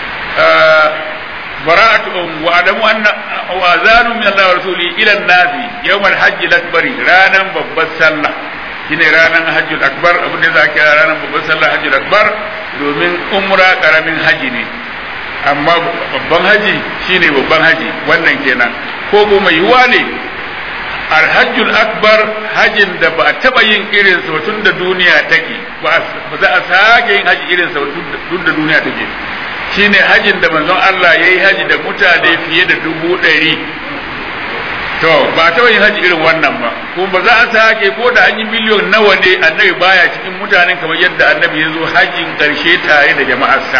bara'atuhum wa adamu anna wa azanun min Allah wa rasulihi ila nas yawmal hajj al-akbari ranan babbar sallah shine ranar hajjul akbar abin da za a kira ranar babban sallah hajjul akbar domin umra karamin haji ne amma babban haji shine babban haji wannan kenan ko kuma yiwuwa ne alhajjul akbar hajin da ba a taba yin irin sa tun da duniya take ba za a sake yin haji irin sa tun da duniya take shine hajin da manzon Allah yayi haji da mutane fiye da dubu ɗari to ba taɓa yin haji irin wannan ba kuma ba za a sake ko da an yi miliyon nawa ne annabi baya cikin mutanen kamar yadda annabi ya zo hajjin ƙarshe tare da jama'arsa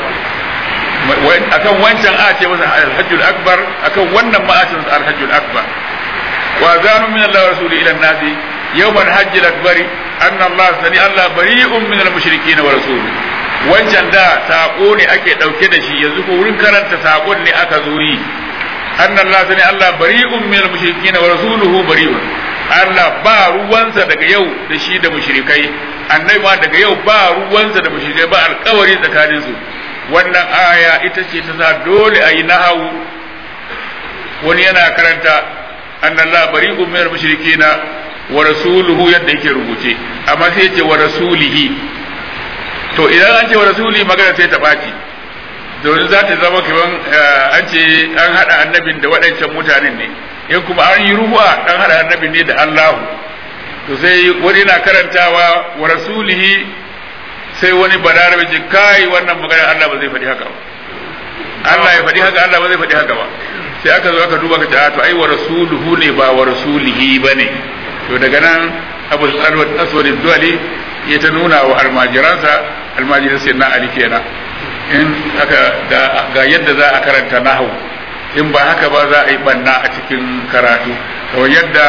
akan wancan a ce masa alhajjul akbar akan wannan ma a ce masa alhajjul akbar wa zanu min Allah wa rasuli ila nasi yawmal hajjil akbari anna Allah sani Allah bari'un min al-mushrikeen wa rasuluhu wancan da sako ne ake dauke da shi yanzu ko wurin karanta sakon ne aka zo yi أن الله سني الله بريء من المشركين ورسوله بريء Allah ba ruwansa daga yau da shi da mushrikai annabi ma daga yau ba ruwansa da mushrikai ba alkawari tsakanin su wannan aya ita ce ta sa dole a yi nahawu wani yana karanta annallah bari'un min mushrikina wa rasuluhu yadda yake rubuce amma sai ce wa rasulihi to idan an ce wa rasulihi magana sai ta ɓaci domin za ta zama kaman an ce an haɗa annabin da waɗancan mutanen ne in kuma an yi ruwa an haɗa annabin ne da Allahu to sai wani na karantawa wa rasulihi sai wani balarabe ji kai wannan magana Allah ba zai faɗi haka ba Allah ya faɗi haka Allah ba zai faɗi haka ba sai aka zo aka duba ka ta to ai wa rasuluhu ne ba wa rasulihi bane to daga nan Abu Aswad Duwali ya ta nuna wa almajiransa almajiran sai na Ali kenan in haka ga yadda za a karanta nahu in ba haka ba za a yi banna a cikin karatu kamar yadda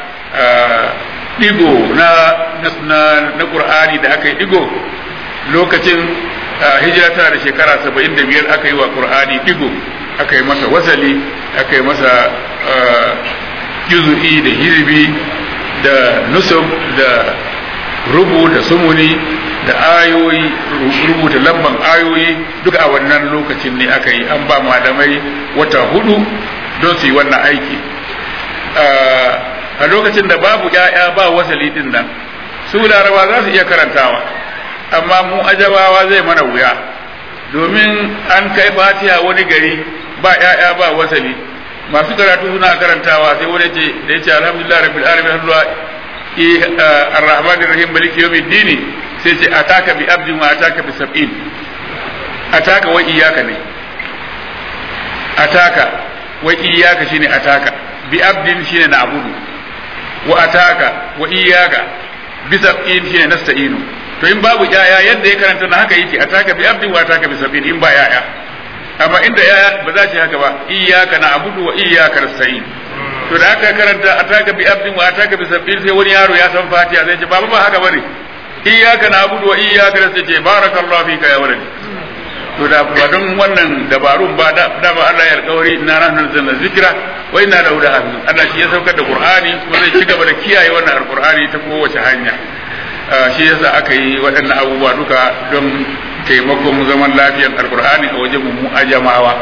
digo na na na qur'ani da aka yi digo lokacin hijira tana da shekara saba'in da biyar aka yi wa qur'ani digo aka yi masa wasali aka yi masa juzu'i da hizbi da nusub da rubu da sumuni da ayoyi rubuta lamban ayoyi duka a wannan lokacin ne aka yi an ba malamai wata hudu don su yi wannan aiki a lokacin da babu ‘ya'ya ba wasali din nan su laraba za su iya karantawa amma mu ajabawa zai mana wuya domin an kai fatiha wani gari ba ‘ya'ya ba wasali masu karatu suna karantawa sai wani ce da ya ce alhamdulillah rabbil alamin har الرحمن الرحيم مالك يوم الدين سيتي أتاك بأبد وأتاك بسبعين أتاك وإياك ني أتاك وإياك شيني أتاك بأبد شيني نعبد وأتاك وإياك بسبعين شيني نستعين to in babu yaya yadda ya karanta na haka yake ataka bi abdi wa ataka bi sabin in ba yaya amma inda yaya ba za shi haka ba iyyaka na'budu wa iyyaka nasta'in to da aka karanta ataka bi abdin wa ataka bi sabbin sai wani yaro ya san fatiha zai ce baba ba haka bane iyyaka na'budu wa iyyaka nasta'in barakallahu fika ya waladi to da ba don wannan dabarun ba da da ba Allah ya alƙawari inna nahnu nazzalna zikra wa inna lahu lahafizun Allah shi ya saukar da Qur'ani kuma zai ci gaba da kiyaye wannan alqur'ani ta kowace hanya shi yasa aka yi waɗannan abubuwa duka don taimakon zaman lafiyar alqur'ani a wajen mu ajamawa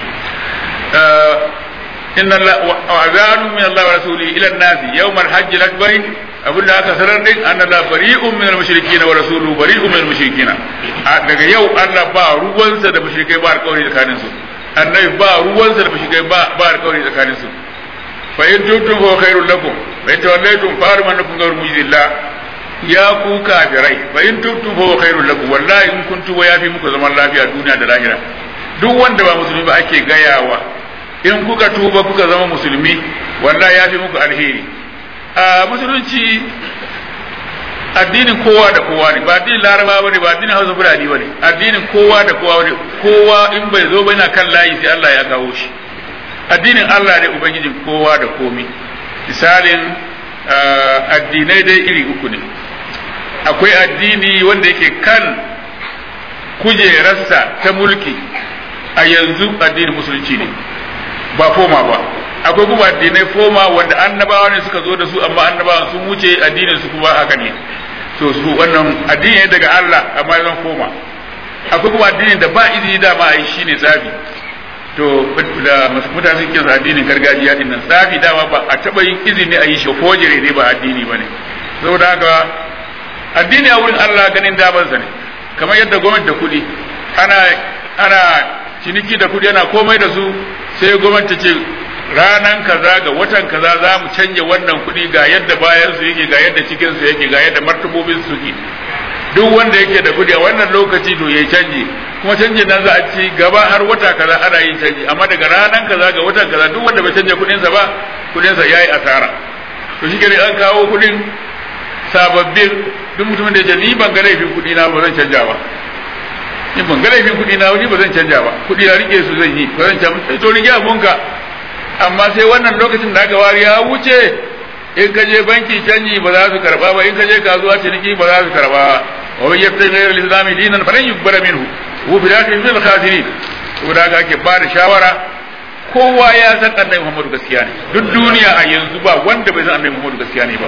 inna wa azanu min Allah wa rasulihi ila an-nasi yawm al-hajj al-akbar abin da aka sanar din anna la bari'un min al-mushrikeena wa rasuluhu bari'un min al-mushrikeena daga yau Allah ba ruwansa da mushrikai ba alƙawari tsakanin su annabi ba ruwansa da mushrikai ba ba alƙawari tsakanin su fa in tuntum fa khairul lakum wa in tawallaytum fa armanukum ghayru mujizillah ya ku kafirai fa in tuntum fa khairul lakum wallahi in kuntum wa yafi muku zaman lafiya duniya da lahira duk wanda ba musulmi ba ake gayawa in kuka tuba kuka zama musulmi wallahi ya fi muku alheri a musulunci addinin kowa da kowa ne ba addinin laraba ba ne ba addinin hausa fulani ba ne addinin kowa da kowa ne kowa in bai zo ba yana kan layi sai Allah ya kawo shi addinin Allah ne ubangijin kowa da komi misalin addinai dai iri uku ne akwai addini wanda yake kan kujerarsa ta mulki a yanzu addinin musulunci ne ba foma ba akwai kuma addinai foma wanda annabawa ne suka zo da su amma annabawa sun wuce addinin su kuma haka ne to su wannan addini ne daga Allah amma zan foma akwai kuma addini da ba izini da ma ai shine tsafi to da mutane suke sa addinin gargajiya din nan tsafi dama ba a taba yin izini a yi shi kojere ne ba addini bane saboda haka addini a wurin Allah ganin damansa ne kamar yadda gwamnati da kuɗi ana ana ciniki da kuɗi ana komai da su sai gwamnati ce ranan kaza ga watan kaza za mu canja wannan kuɗi ga yadda bayan su yake ga yadda cikin su yake ga yadda martabobin su yake duk wanda yake da kuɗi a wannan lokaci to ya canji kuma canjin nan za a ci gaba har wata kaza ana yin canji amma daga ranan kaza ga watan kaza duk wanda bai canja kuɗin sa ba kuɗin sa yayi asara to shi an kawo kuɗin sababbin duk mutumin da ya ce ni ban ga laifin kuɗi na ba zan canja ba in ban ga laifin kuɗi na wani ba zan canja ba kuɗi na rike su zan yi ba zan canja sai to rike abunka amma sai wannan lokacin da aka wari ya wuce in ka je banki canji ba za su karba ba in ka je kasuwa ciniki ba za su karba ba wa man yattabi ghayra al-islam dinan falan yuqbala minhu wa bil akhirati min al-khasirin saboda haka ake ba da shawara kowa ya san annabi Muhammadu gaskiya ne duk duniya a yanzu ba wanda bai san annabi Muhammadu gaskiya ne ba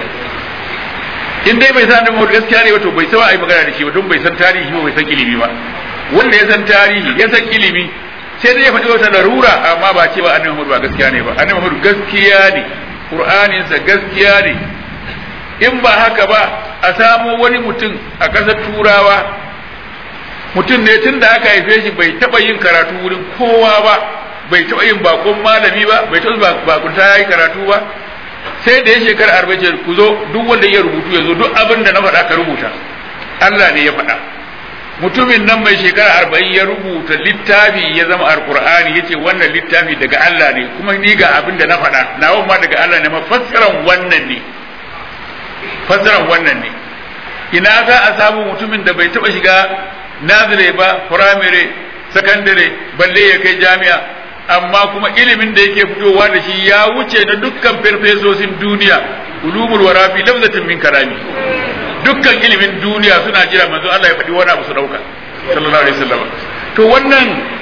in dai bai san annabi Muhammadu gaskiya ne ba to bai san ai magana da shi ba don bai san tarihi ba bai san ilimi ba wanda ya san tarihi ya san ilimi sai dai ya faɗi wata larura amma ba ce ba annabi Muhammadu ba gaskiya ne ba annabi Muhammadu gaskiya ne Qur'aninsa gaskiya ne in ba haka ba a samo wani mutum a ƙasar turawa mutum ne tun da aka haife shi bai taɓa yin karatu wurin kowa ba bai taɓa yin bakon malami ba bai taɓa bakunta ya yi karatu ba sai da ya shekara arba'in ku zo duk wanda ya rubutu ya zo duk abin da na faɗa ka rubuta Allah ne ya faɗa mutumin nan mai shekara arba'in ya rubuta littafi ya zama alkur'ani ya ce wannan littafi daga Allah ne kuma ni ga abin da na faɗa nawa ma daga Allah ne ma fassaran wannan ne fassaran wannan ne ina za a samu mutumin da bai taɓa shiga nazire ba firamare sakandare balle ya kai jami'a amma kuma ilimin da yake fitowa da shi ya wuce na dukkan farfesosin duniya ulumul wara fi lafzatin min karami dukkan ilimin duniya suna jira manzo Allah ya faɗi wani abu su dauka sallallahu alaihi wasallam to wannan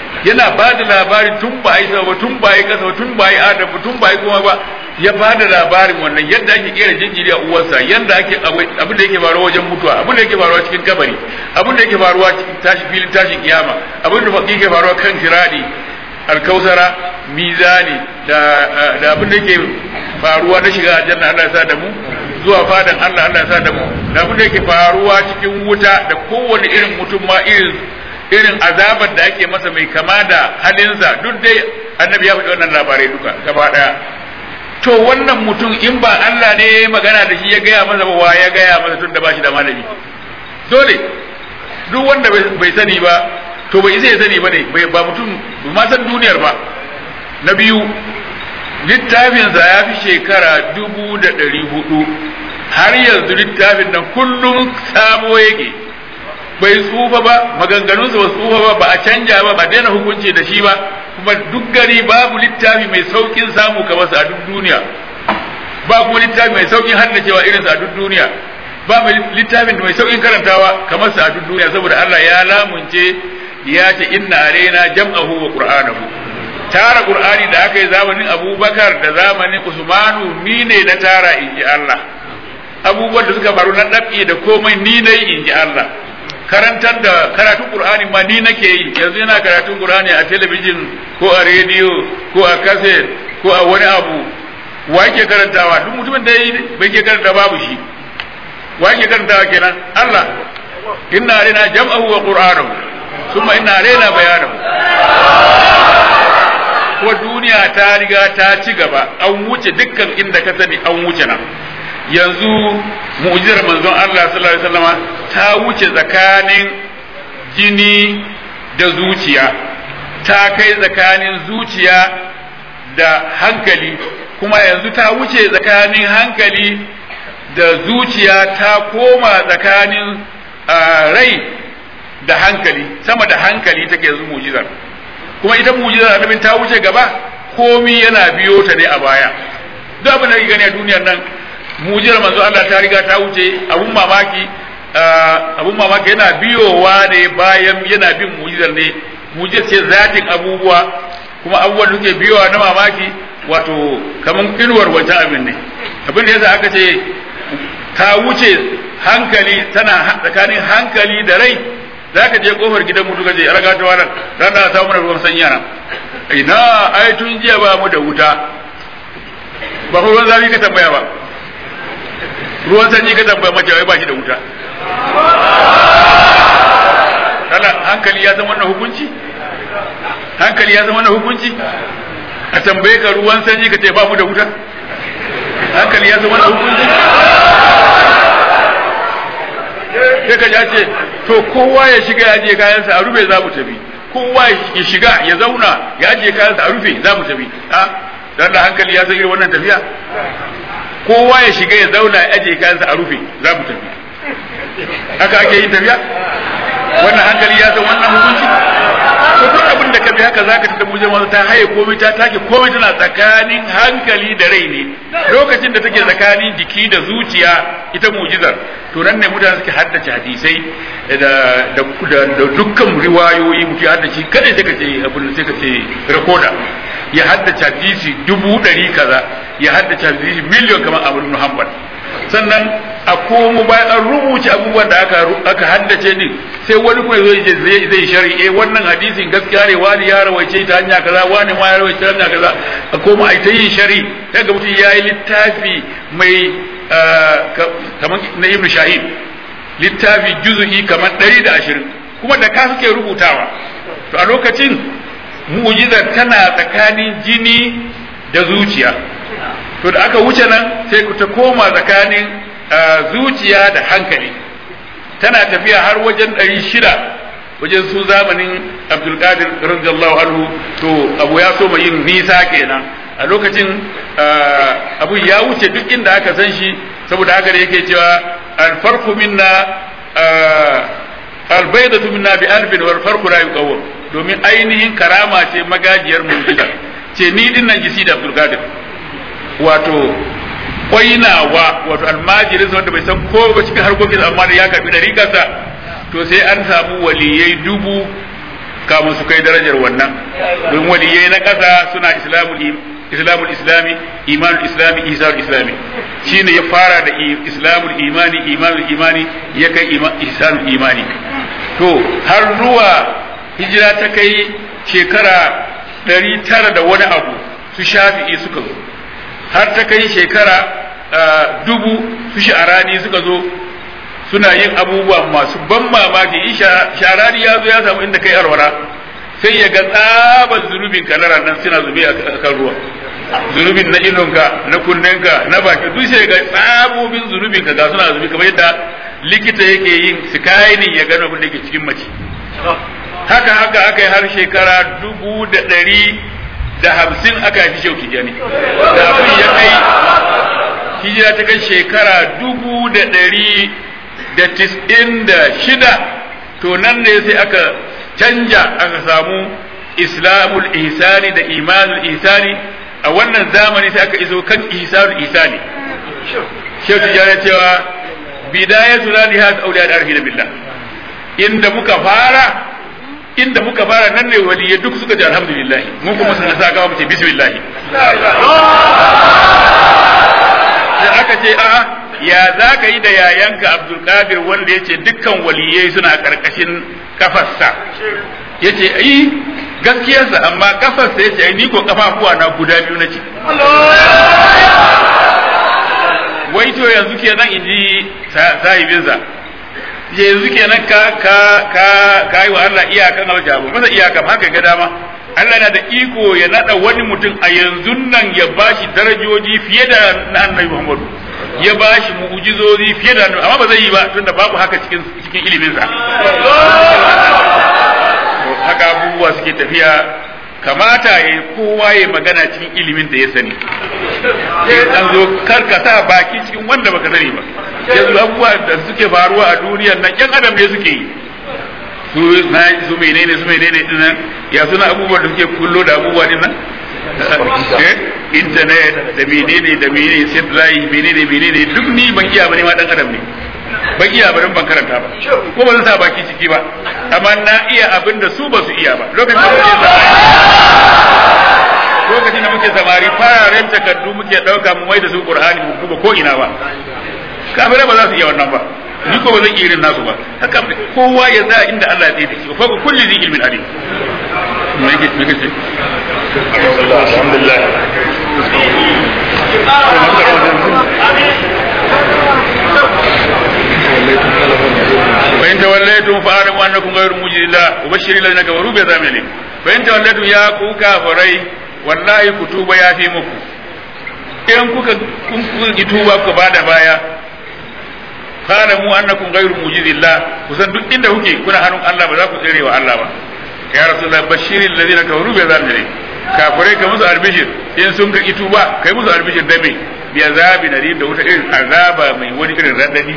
yana ba da labarin tun ba yi ba tun ba yi kasa tun ba yi adam tun ba yi kuma ba ya ba da labarin wannan yadda ake kera jinjiri a uwarsa yadda ake abin da yake faruwa wajen mutuwa abin da yake faruwa cikin kabari abin da yake faruwa cikin tashi filin tashin kiyama abin da yake faruwa kan tiradi alkausara mizani da da abin da yake faruwa na shiga aljanna Allah ya sa da mu zuwa fadan Allah Allah ya sa da mu da abin da yake faruwa cikin wuta da kowane irin mutum ma irin irin azabar da ake masa mai kama da halinsa duk dai annabi ya faɗi wannan labarai duka gaba ɗaya to wannan mutum in ba Allah ne magana da shi ya gaya masa ba wa ya gaya masa tun da ba shi da malami dole duk wanda bai sani ba to bai isa ya sani ba ne ba mutum ba ma san duniyar ba na biyu littafinsa ya fi shekara dubu da ɗari hudu har yanzu littafin nan kullum sabo yake bai tsufa ba maganganunsa ba tsufa ba ba a canja ba ba daina hukunci da shi ba kuma duk gari babu littafi mai saukin samu kamar sa a duk duniya ba kuma littafi mai saukin haddacewa irin sa a duk duniya ba mai littafin mai saukin karantawa kamar sa a duk duniya saboda Allah ya lamunce ya ce inna alaina jam'ahu wa qur'anahu tara qur'ani da aka yi zamanin Abubakar da zamanin Usmanu ni ne na tara inji Allah abubuwan da suka faru na dabi da komai ni ne inji Allah karantar da karatun Qur'ani ma ni nake yi yanzu yana karatun Qur'ani a talabijin ko a rediyo ko a kaset ko a wani abu wa yake karantawa duk mutumin da bai ke karanta babu shi wa yake karantawa kenan Allah inna alaina jam'ahu wa qur'anahu thumma inna alaina bayanahu ko duniya ta riga ta ci gaba an wuce dukkan inda ka sani an wuce nan yanzu mu'jizar manzon Allah sallallahu alaihi wasallama ta wuce tsakanin jini da zuciya ta kai tsakanin zuciya da hankali kuma yanzu ta wuce tsakanin hankali da zuciya ta koma tsakanin rai da hankali sama da hankali take yanzu mu'jizar kuma ita mu'jizar annabin ta wuce gaba komi yana biyo ta ne a baya duk abin da kake gani a duniyar nan mujiyar manzo Allah ta riga ta wuce abun mamaki abun mamaki yana biyowa ne bayan yana bin mujizar ne mujizar ce zatin abubuwa kuma abubuwan da suke biyowa na mamaki wato kaman inuwar wancan abin ne abin da yasa aka ce ta wuce hankali tana tsakanin hankali da rai za ka je kofar gidan mutu ka je ya raga ta wannan ran da samu ruwan sanyi nan ina ai tun jiya ba mu da wuta ba ruwan zafi ka tambaya ba ruwan sanyi ka tambaya mace wai ba shi da wuta kana hankali ya san wannan hukunci hankali ya san wannan hukunci a tambaye ka ruwan sanyi ka ce ba mu da wuta hankali ya san wannan hukunci sai ka ja ce to kowa ya shiga ya ajiye kayansa a rufe za mu tafi kowa ya shiga ya zauna ya ajiye kayansa a rufe za mu tafi a dan da hankali ya san irin wannan tafiya kowa ya shiga ya zauna ya ajiye kayansa a rufe za mu tafi haka ake yin tafiya wannan hankali ya san wannan hukunci to duk abin da ka bi haka zaka tada muje masu ta haye komai ta take komai tana tsakanin hankali da rai ne lokacin da take tsakanin jiki da zuciya ita mujizar to nan ne mutane suke haddace hadisai da da da dukkan riwayoyi mutum ya haddace kada sai ka ce abin sai ka ce rekoda ya haddace hadisi dubu ɗari kaza ya haddace hadisi miliyon kamar abu ibn hanbal sannan a komo bayan an rubuce abubuwan da aka aka haddace din sai wani kuma zai je zai zai shari eh wannan hadisin gaskiya ne wani ya rawaice ta hanya kaza wani ma ya rawaice ta hanya kaza a koma ai ta yin shari daga mutum yayi littafi mai kamar na ibn shahid littafi juz'i kamar 120 kuma da ka suke rubutawa to a lokacin mu'jizar tana tsakanin jini da zuciya to da aka wuce nan sai ta koma tsakanin zuciya da hankali tana tafiya har wajen ɗari shida wajen su zamanin abdulkadir radiyallahu anhu to abu ya so yin nisa kenan a lokacin abu ya wuce duk inda aka san shi saboda haka da yake cewa alfarku minna albaidatu minna bi alfin wal farqu la yuqawwam domin ainihin karama ce magajiyar mu'jiza ce ni din nan gisi da Abdul Qadir wato kwainawa wato almajirin wanda bai san ko ba cikin harkokin amma da ya karbi dariƙarsa to sai an samu waliyai dubu kamun su kai darajar wannan don waliyai na ƙasa suna islamul islamul islami imanul islami ihsanul islami shine ya fara da islamul imani imanul imani ya kai ihsanul imani to har zuwa hijira ta kai shekara ɗari tara da wani abu su shafi'i suka zo har ta kai shekara dubu su sha'arani suka zo suna yin abubuwa masu ban mamaki in sharari ya zo ya samu inda kai alwara sai ya ga tsaban zunubin ka na nan suna zube a kan ruwa zunubin na idonka na kunnenka na baki duk sai ga tsabobin zunubin ka ga suna zubi kamar yadda likita yake yin sikaini ya gano abin da ke cikin mace haka haka aka yi har shekara dubu da ɗari da hamsin aka fi shauki jani da abin ya kai hijira ta kai shekara dubu da ɗari da tis'in da shida to nan ne sai aka canja aka samu islamul ihsani da imanul ihsani a wannan zamani sai aka iso kan ihsanul ihsani shehu tijjani cewa bidayatu la nihayat awliya al-arifin billah inda muka fara inda muka fara nan ne waliyai duk suka ce alhamdulillah mun kuma sun sa gaba mu ce bismillah sai aka ce a'a ya za ka yi da yayanka abdulkadir wanda ya ce dukkan waliyai suna karkashin kafarsa ya ce ai gaskiyarsa amma kafarsa ya ce ai ni ko kafafuwa na guda biyu na ce wai to yanzu kenan in ji sahibinsa yanzu kenan ka ka ka ka yi wa Allah iyakan aljabu masa iyakan haka ga dama Allah na da iko ya nada wani mutum a yanzu nan ya bashi darajoji fiye da na annabi Muhammadu ya bashi mu'ujizozi fiye da amma ba zai yi ba tunda babu haka cikin cikin ilimin sa haka abubuwa suke tafiya kamata ya kowa ya magana cikin ilimin da ya sani an zo karkata baki cikin wanda baka sani ba yanzu abubuwa da suke faruwa a duniyar nan yan adam ne suke yi su na su menene su menene din nan ya suna abubuwan da suke kullo da abubuwa din nan internet da menene da menene satellite menene menene duk ni ban iya bane ma dan adam ne ban iya ba ban karanta ba ko ba zan sa baki ciki ba amma na iya abin da su ba su iya ba lokacin da muke samari lokacin da muke samari fararen takardu muke dauka mu mai da su qur'ani mu duba ko ina ba kafirai ba za su iya wannan ba ni ko ba zan iya irin nasu ba haka kowa ya za inda Allah ya tsaye da shi fa kulli zi ilmin alim me yake me yake alhamdulillah فإن توليتم فاعلموا أنكم غير موجد الله وبشر الذين كفروا بعذاب أليم فإن توليتم يا كو كافري والله كتوب يا في مكو in kuka kun kuka tuba ku bada baya kana mu annakum ghayru mujizillah kusan duk inda kuke kuna hannun Allah ba za ku tsere wa Allah ba ya rasulullah bashiril ladina kafaru bi azabin kafirai ka musu albishir in sun ka tuba kai musu albishir da me bi azabi nadir da wuta irin azaba mai wani irin radadi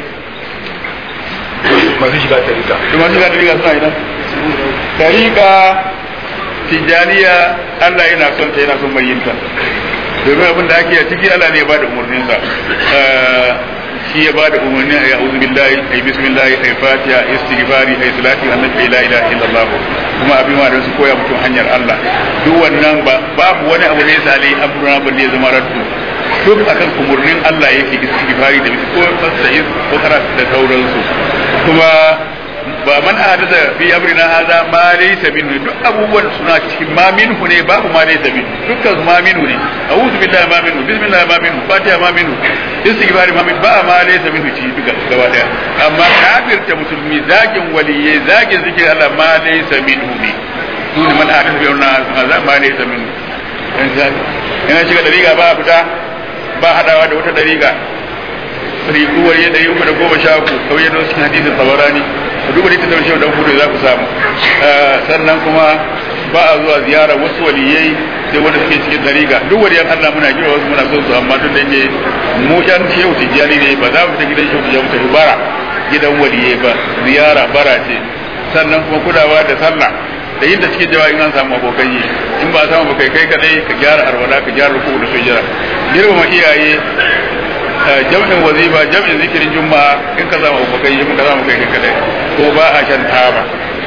masu shiga tarika to masu shiga tarika suna ina tarika tijaniya Allah yana son ta yana son mai yinta domin abin da ake a ciki Allah ne ya bada umarninsa shi ya bada umarni a ya'udhu billahi ay bismillah ay fatiha istighfari ay salati annabi la ilaha illallah kuma abin ma da su koya mutum hanyar Allah duk wannan babu wani abu ne sale amruna balle ya zama raddu duk akan umarnin Allah yake istighfari da ko fasta'is ko karatu da sauransu kuma ba man ahdatha fi amrina hadha ma laysa minhu duk abubuwan suna cikin ma minhu ne babu ma laysa minhu dukkan ma minhu ne a'udhu billahi ma minhu bismillah ma minhu fatiha ma minhu istighfar ma minhu ba ma laysa minhu ci duka gaba daya amma kafirta musulmi zagin waliyye zagin zikir Allah ma laysa minhu ne duk man ahdatha fi amrina hadha ma laysa minhu ina shiga dariga ba fita ba hadawa da wata dariga rikuwar ya ɗari uku da goma sha uku kawai yadda cikin hadisin tabarani ku duba da ita shehu dan kudu za ku samu sannan kuma ba a zuwa ziyara wasu waliyai sai wanda suke cikin dariga duk waliyan Allah muna kira wasu muna son su amma duk da yake mu yan shehu tijjani ne ba za mu ta gidan shehu tijjani mu tafi bara gidan waliyai ba ziyara bara ce sannan kuma kulawa da sallah da yin da cikin jawa in an samu abokan yi in ba a samu abokai kai kadai ka gyara arwala ka gyara ruku da sujjara girmama iyaye jam'in wazifa jam'in zikirin juma'a in ka zama abokai in ka zama kai kadai ko ba a shan taba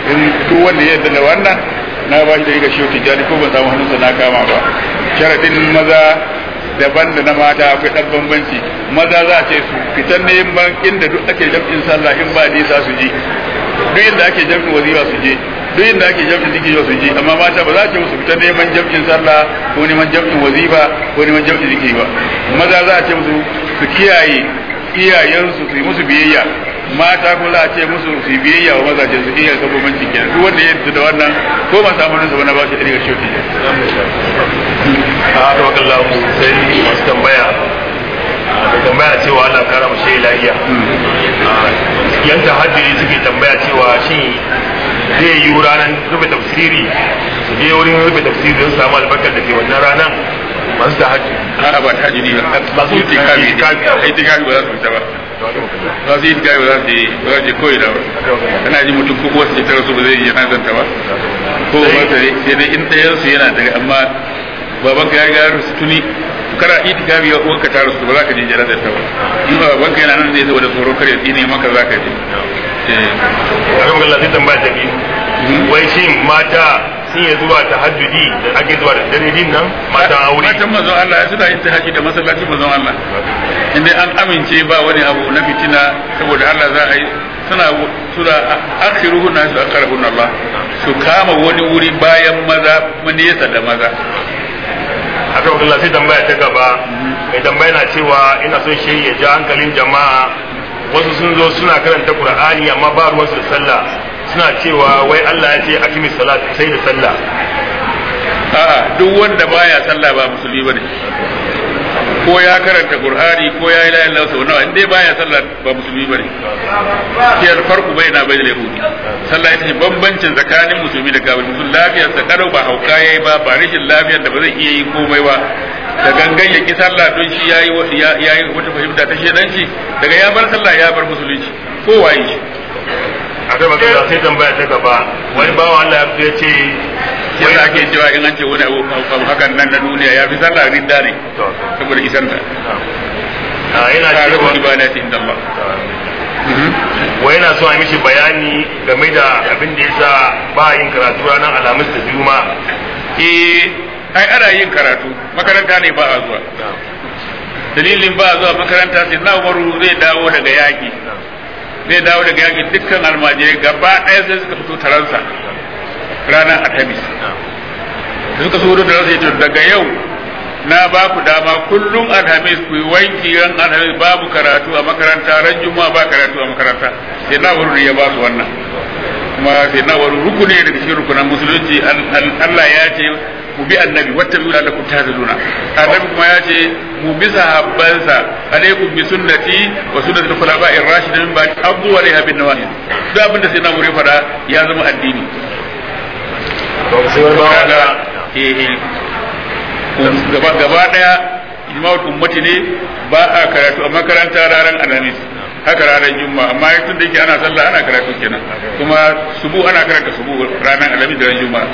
in duk wanda ya yarda da wannan na ba shi da riga shehu tijjani ko ban samu hannunsa na kama ba sharadin maza daban da na mata akwai ɗan bambanci maza za a ce su fitan neman inda duk ake jam'in sallah in ba nisa su je duk inda ake jam'in wazifa su je duk inda ake jam'in zikiri su je amma mata ba za a ce musu fitan neman jam'in sallah ko neman jam'in wazifa ko neman jam'in zikiri ba maza za a ce musu su kiyaye iyayensu su yi musu biyayya mata ko za a ce musu su yi biyayya wa mazajen su iya ga bambanci kenan duk wanda ya yarda da wannan ko ba samu nasa wani ba shi ɗari ga shoki a haka wakalla sai masu tambaya da tambaya cewa Allah kara mu shi lafiya yan tahajjudi suke tambaya cewa shin zai yi ranar rufe tafsiri su je wurin rufe tafsiri don su samu albarkar da ke wannan ranar masu tahajjudi a'a ba ta jini ba Masu itikafi itikafi. itikafi ba za su fita ba za su yi itikafi ba za su yi ba za su je koyi da ba kana ji mutum ko wasu tara su ba zai yi yana zanta ba ko ba ta ne sai dai in ɗayan su yana daga amma baban ka ya riga ya rasu tuni kana itikafi ya uwanka ta rasu ba za ka je jira da ta ba in ba baban ka yana nan ne saboda tsoro kar ya tsine maka za ka je Eh, a kan wakalla sai tambaya ta biyu wai shin mata sun yi zuwa tahajjudi da ake zuwa da dare din nan matan aure matan mazan Allah ya suna yin tahajjud da masallacin mazan Allah inda an amince ba wani abu na fitina saboda Allah za a yi suna suna akhiruhu na su akarabun Allah su kama wani wuri bayan maza nesa da maza a kan wakalla sai tambaya ta gaba mai tambaya na cewa ina son shi ya ja hankalin jama'a wasu sun zo suna karanta qur'ani amma ba ruwansu da sallah suna cewa wai Allah ya ce akimi salat sai da sallah a'a duk wanda baya sallah ba musulmi bane ko ya karanta qur'ani ko ya yi la ilaha illallah sau nawa in dai baya sallah ba musulmi bane shi farko bai na bai da yahudi sallah ita ce bambancin tsakanin musulmi da kafir musulmi lafiyar sa kalau ba hauka yayi ba ba rashin lafiyar da ba zai iya yi komai ba da gangan ya ki sallah don shi yayi yayi wata fahimta ta shedanci daga ya bar sallah ya bar musulunci ko waye shi akai magana sai tambaya ta gaba wani bawan Allah ya ce sai da ake cewa in an ce wani abu abu hakan nan na duniya ya fi sallah ridda ne saboda isan ta a yana ta cewa rabu ibadati inda Allah wa yana so a yi mishi bayani game da abin da yasa ba yin karatu ranar alhamis da juma'a eh ai ana yin karatu makaranta ne ba a zuwa dalilin ba a zuwa makaranta sai na umaru zai dawo daga yaki zai dawo daga yaki dukkan almajirai gaba ɗaya sai suka fito taransa ranar alhamis da suka so da ransa ya ce daga yau na ba ku dama kullum alhamis ku yi wanki ran alhamis babu karatu a makaranta ran juma'a ba karatu a makaranta sai na wuri ya ba su wannan kuma sai na wuri rukuni daga cikin rukunan musulunci Al- al- Allah ya ce mu bi annabi wata biyu da ku tazaluna annabi kuma ya ce mu bi sahabbansa alaikum bi sunnati wa sunnati al-khulafa'ir rashidin min ba'd abu wa alaiha bin nawajid duk abin da sai na wuri fada ya zama addini to sai wani bawan kaga Allah eh eh gaba gaba daya ijma'ul ummati ne ba a karatu a makaranta ranar alhamis haka ranar juma'a amma tun da yake ana sallah ana karatu kenan kuma subu ana karanta subu ranar alhamis da ran juma'a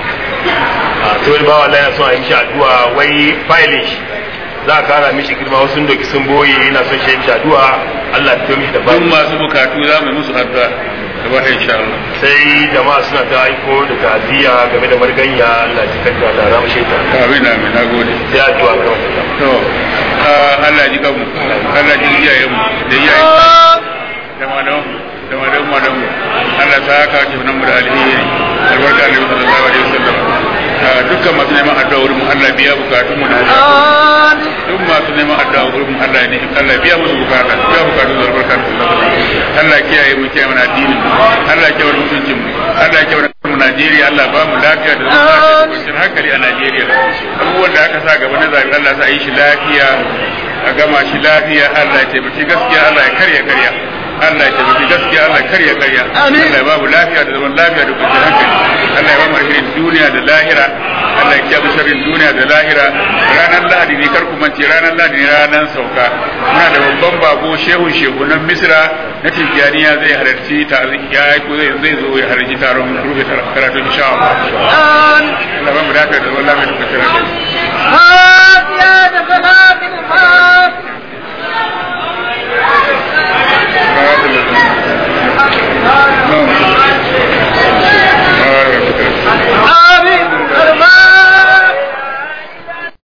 a sai wani bawan Allah yana so a yi mishi addu'a wai filin shi za a kara mishi girma wasu sun doki sun boye yana son shi mishi addu'a Allah ya mishi da duk fari masu bukatu za mu yi musu addu'a gaba da insha Allah sai jama'a suna ta aiko da ta'aziyya game da marganya Allah ya kanta da ramu shaita amin amin nagode sai addu'a ga wata to ah, Allah ji kanmu Allah ji iyayenmu da iyayen da malamu da malamu malamu Allah ta haka ke nan mu da alheri albarka da sallallahu alaihi wasallam Ah, dukkan masu neman addu'a wurin mu Allah biya bukatun mu da bukatun duk masu neman addu'a wurin mu Allah ne Allah biya musu bukata biya bukatun su albarka da sallallahu alaihi wasallam Allah kiyaye mu kiyaye mana addinin mu Allah kiyaye mana mutuncin mu Allah kiyaye mana mu Najeriya Allah ba mu lafiya da zama lafiya da kwanciyar hankali a Najeriya abubuwan da aka sa gaba na zabi Allah sa a yi shi lafiya a gama shi lafiya Allah ya taimaki gaskiya Allah ya karya karya Allah ya taimaki gaskiya Allah ya karya karya Allah ya ba mu lafiya da zaman lafiya da kwanciyar hankali Allah ya ba mu alherin duniya da lahira Allah ya kiyaye mu sharrin duniya da lahira ranar Lahadi ne kar ku mance ranar Lahadi ne ranar sauka muna da babban bako shehun shehunan Misra na Tijjaniya zai halarci ta ya ko zai zai zo ya halarci taron rufe karatu insha Allah Allah ba mu lafiya da